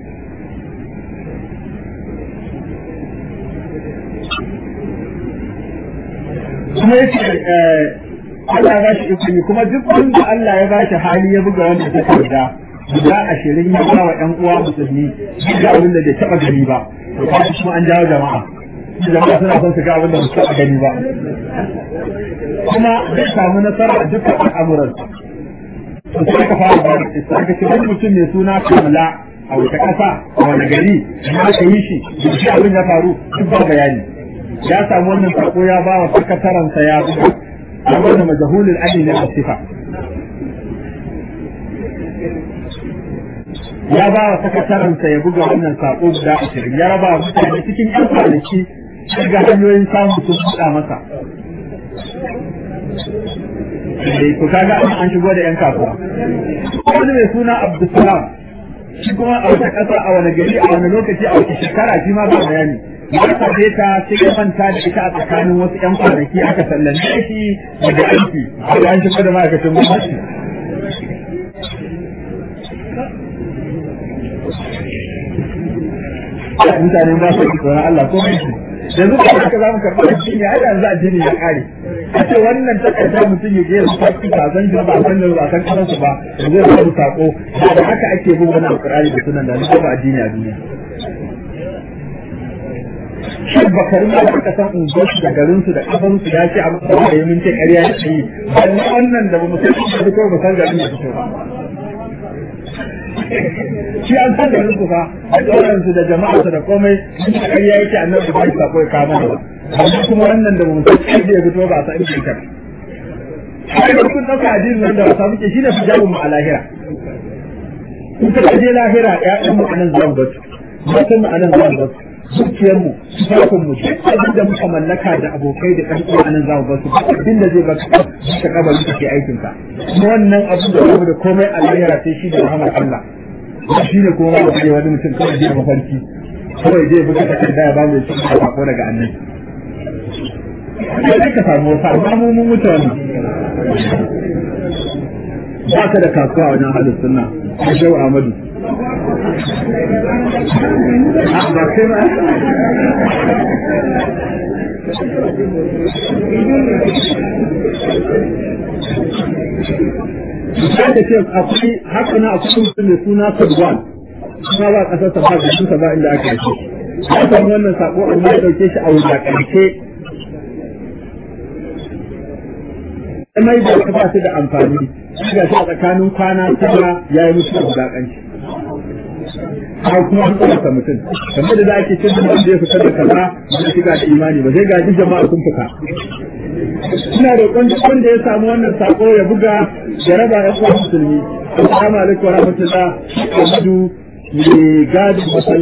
kuma yace Allah ya bashi ikon kuma duk wanda Allah ya bashi hali ya buga wanda ta tarda guda ashirin ya ba wa ƴan uwa musulmi duk abin da bai taɓa gani ba to kashi kuma an jawo jama'a jama'a suna son su ga abin da ba su taɓa gani ba kuma zai samu nasara a dukkan al'amuran to sai ka fara ba da aka ce wani mutum mai suna kamla a wata ƙasa a wani gari da aka yi shi da shi abin ya faru duk ba bayani ya samu wannan sako ya ba wa sakataransa ya buga a wannan majahulul ali ne a sifa ya ba wa sakataransa ya buga wannan sako guda ashirin ya raba mutane cikin yan kwanaki ga hanyoyin samun sun buɗa masa to kaga an shigo da yan kasuwa wani mai suna abdulsalam shi kuma a wata ƙasa a wani gari a wani lokaci a wata shekara shi ma ba bayani ya kaje ta sai ya manta da ita a tsakanin wasu yan kwanaki aka sallame shi daga aiki da an shigo da ma'aikacin gwamnati mutane ba su tsoron Allah ko mai yanzu da aka za mu karɓi addini ai yanzu addini ya ƙare a ce wannan takardar mutum ya je ya faɗi ba san shi ba san da ba san kasan su ba zai samu sako da haka ake bin wannan alƙur'ani da sunan da ni ba addini a duniya shi bakari ma da kasan unguwarsu da garinsu da kafansu ya ce a masa da ya mince ƙarya ya ce balle wannan da ba mu san shi da ba san garin da fito ba shi an san garin su fa a ƙauyensu da jama'arsu da komai in da ƙarya yake annabi ba shi sako ya kama ba amma kuma wannan da ba mu san inda ya fito ba a san inda ya tafi sai da kun ɗauka addinin nan da wasa muke shi ne fijabun mu a lahira in ka je lahira ƴaƴan mu anan zan batu matan mu anan zan batu zuciyarmu tufafinmu duk abin da muka mallaka da abokai da ɗan uwa nan za mu basu abin da zai baka ka kabarin ka ke aikin ka kuma wannan abin da babu da komai a lahira sai shi da rahmar Allah shi ne kuma ba da wani mutum kawai zai mafarki kawai zai buga takarda ya ba mu shi da sako daga annabi sai ka samu wasu amma mu mun mutu wannan ba ka da kasuwa wajen halin sunna a shehu Ahmadu ba sai ba Misali ce akwai haka na akwai mutum mai suna Sadwan kuma ba kasar sa ba da shi ba inda aka yi ya samu wannan sako amma ya dauke shi a wulakance mai da ka ba shi da amfani ga shi a tsakanin kwana tara ya yi musu wulakanci har kuma an tsarka mutum kamar da za a ke cin da wanda ya fitar da kaza ba shiga da imani ba zai ga duk jama'a sun fita ina roƙon duk wanda ya samu wannan sako ya buga ya raba ya uwa musulmi assalamu alaikum wa rahmatullah Ahmadu mai gadin masallaci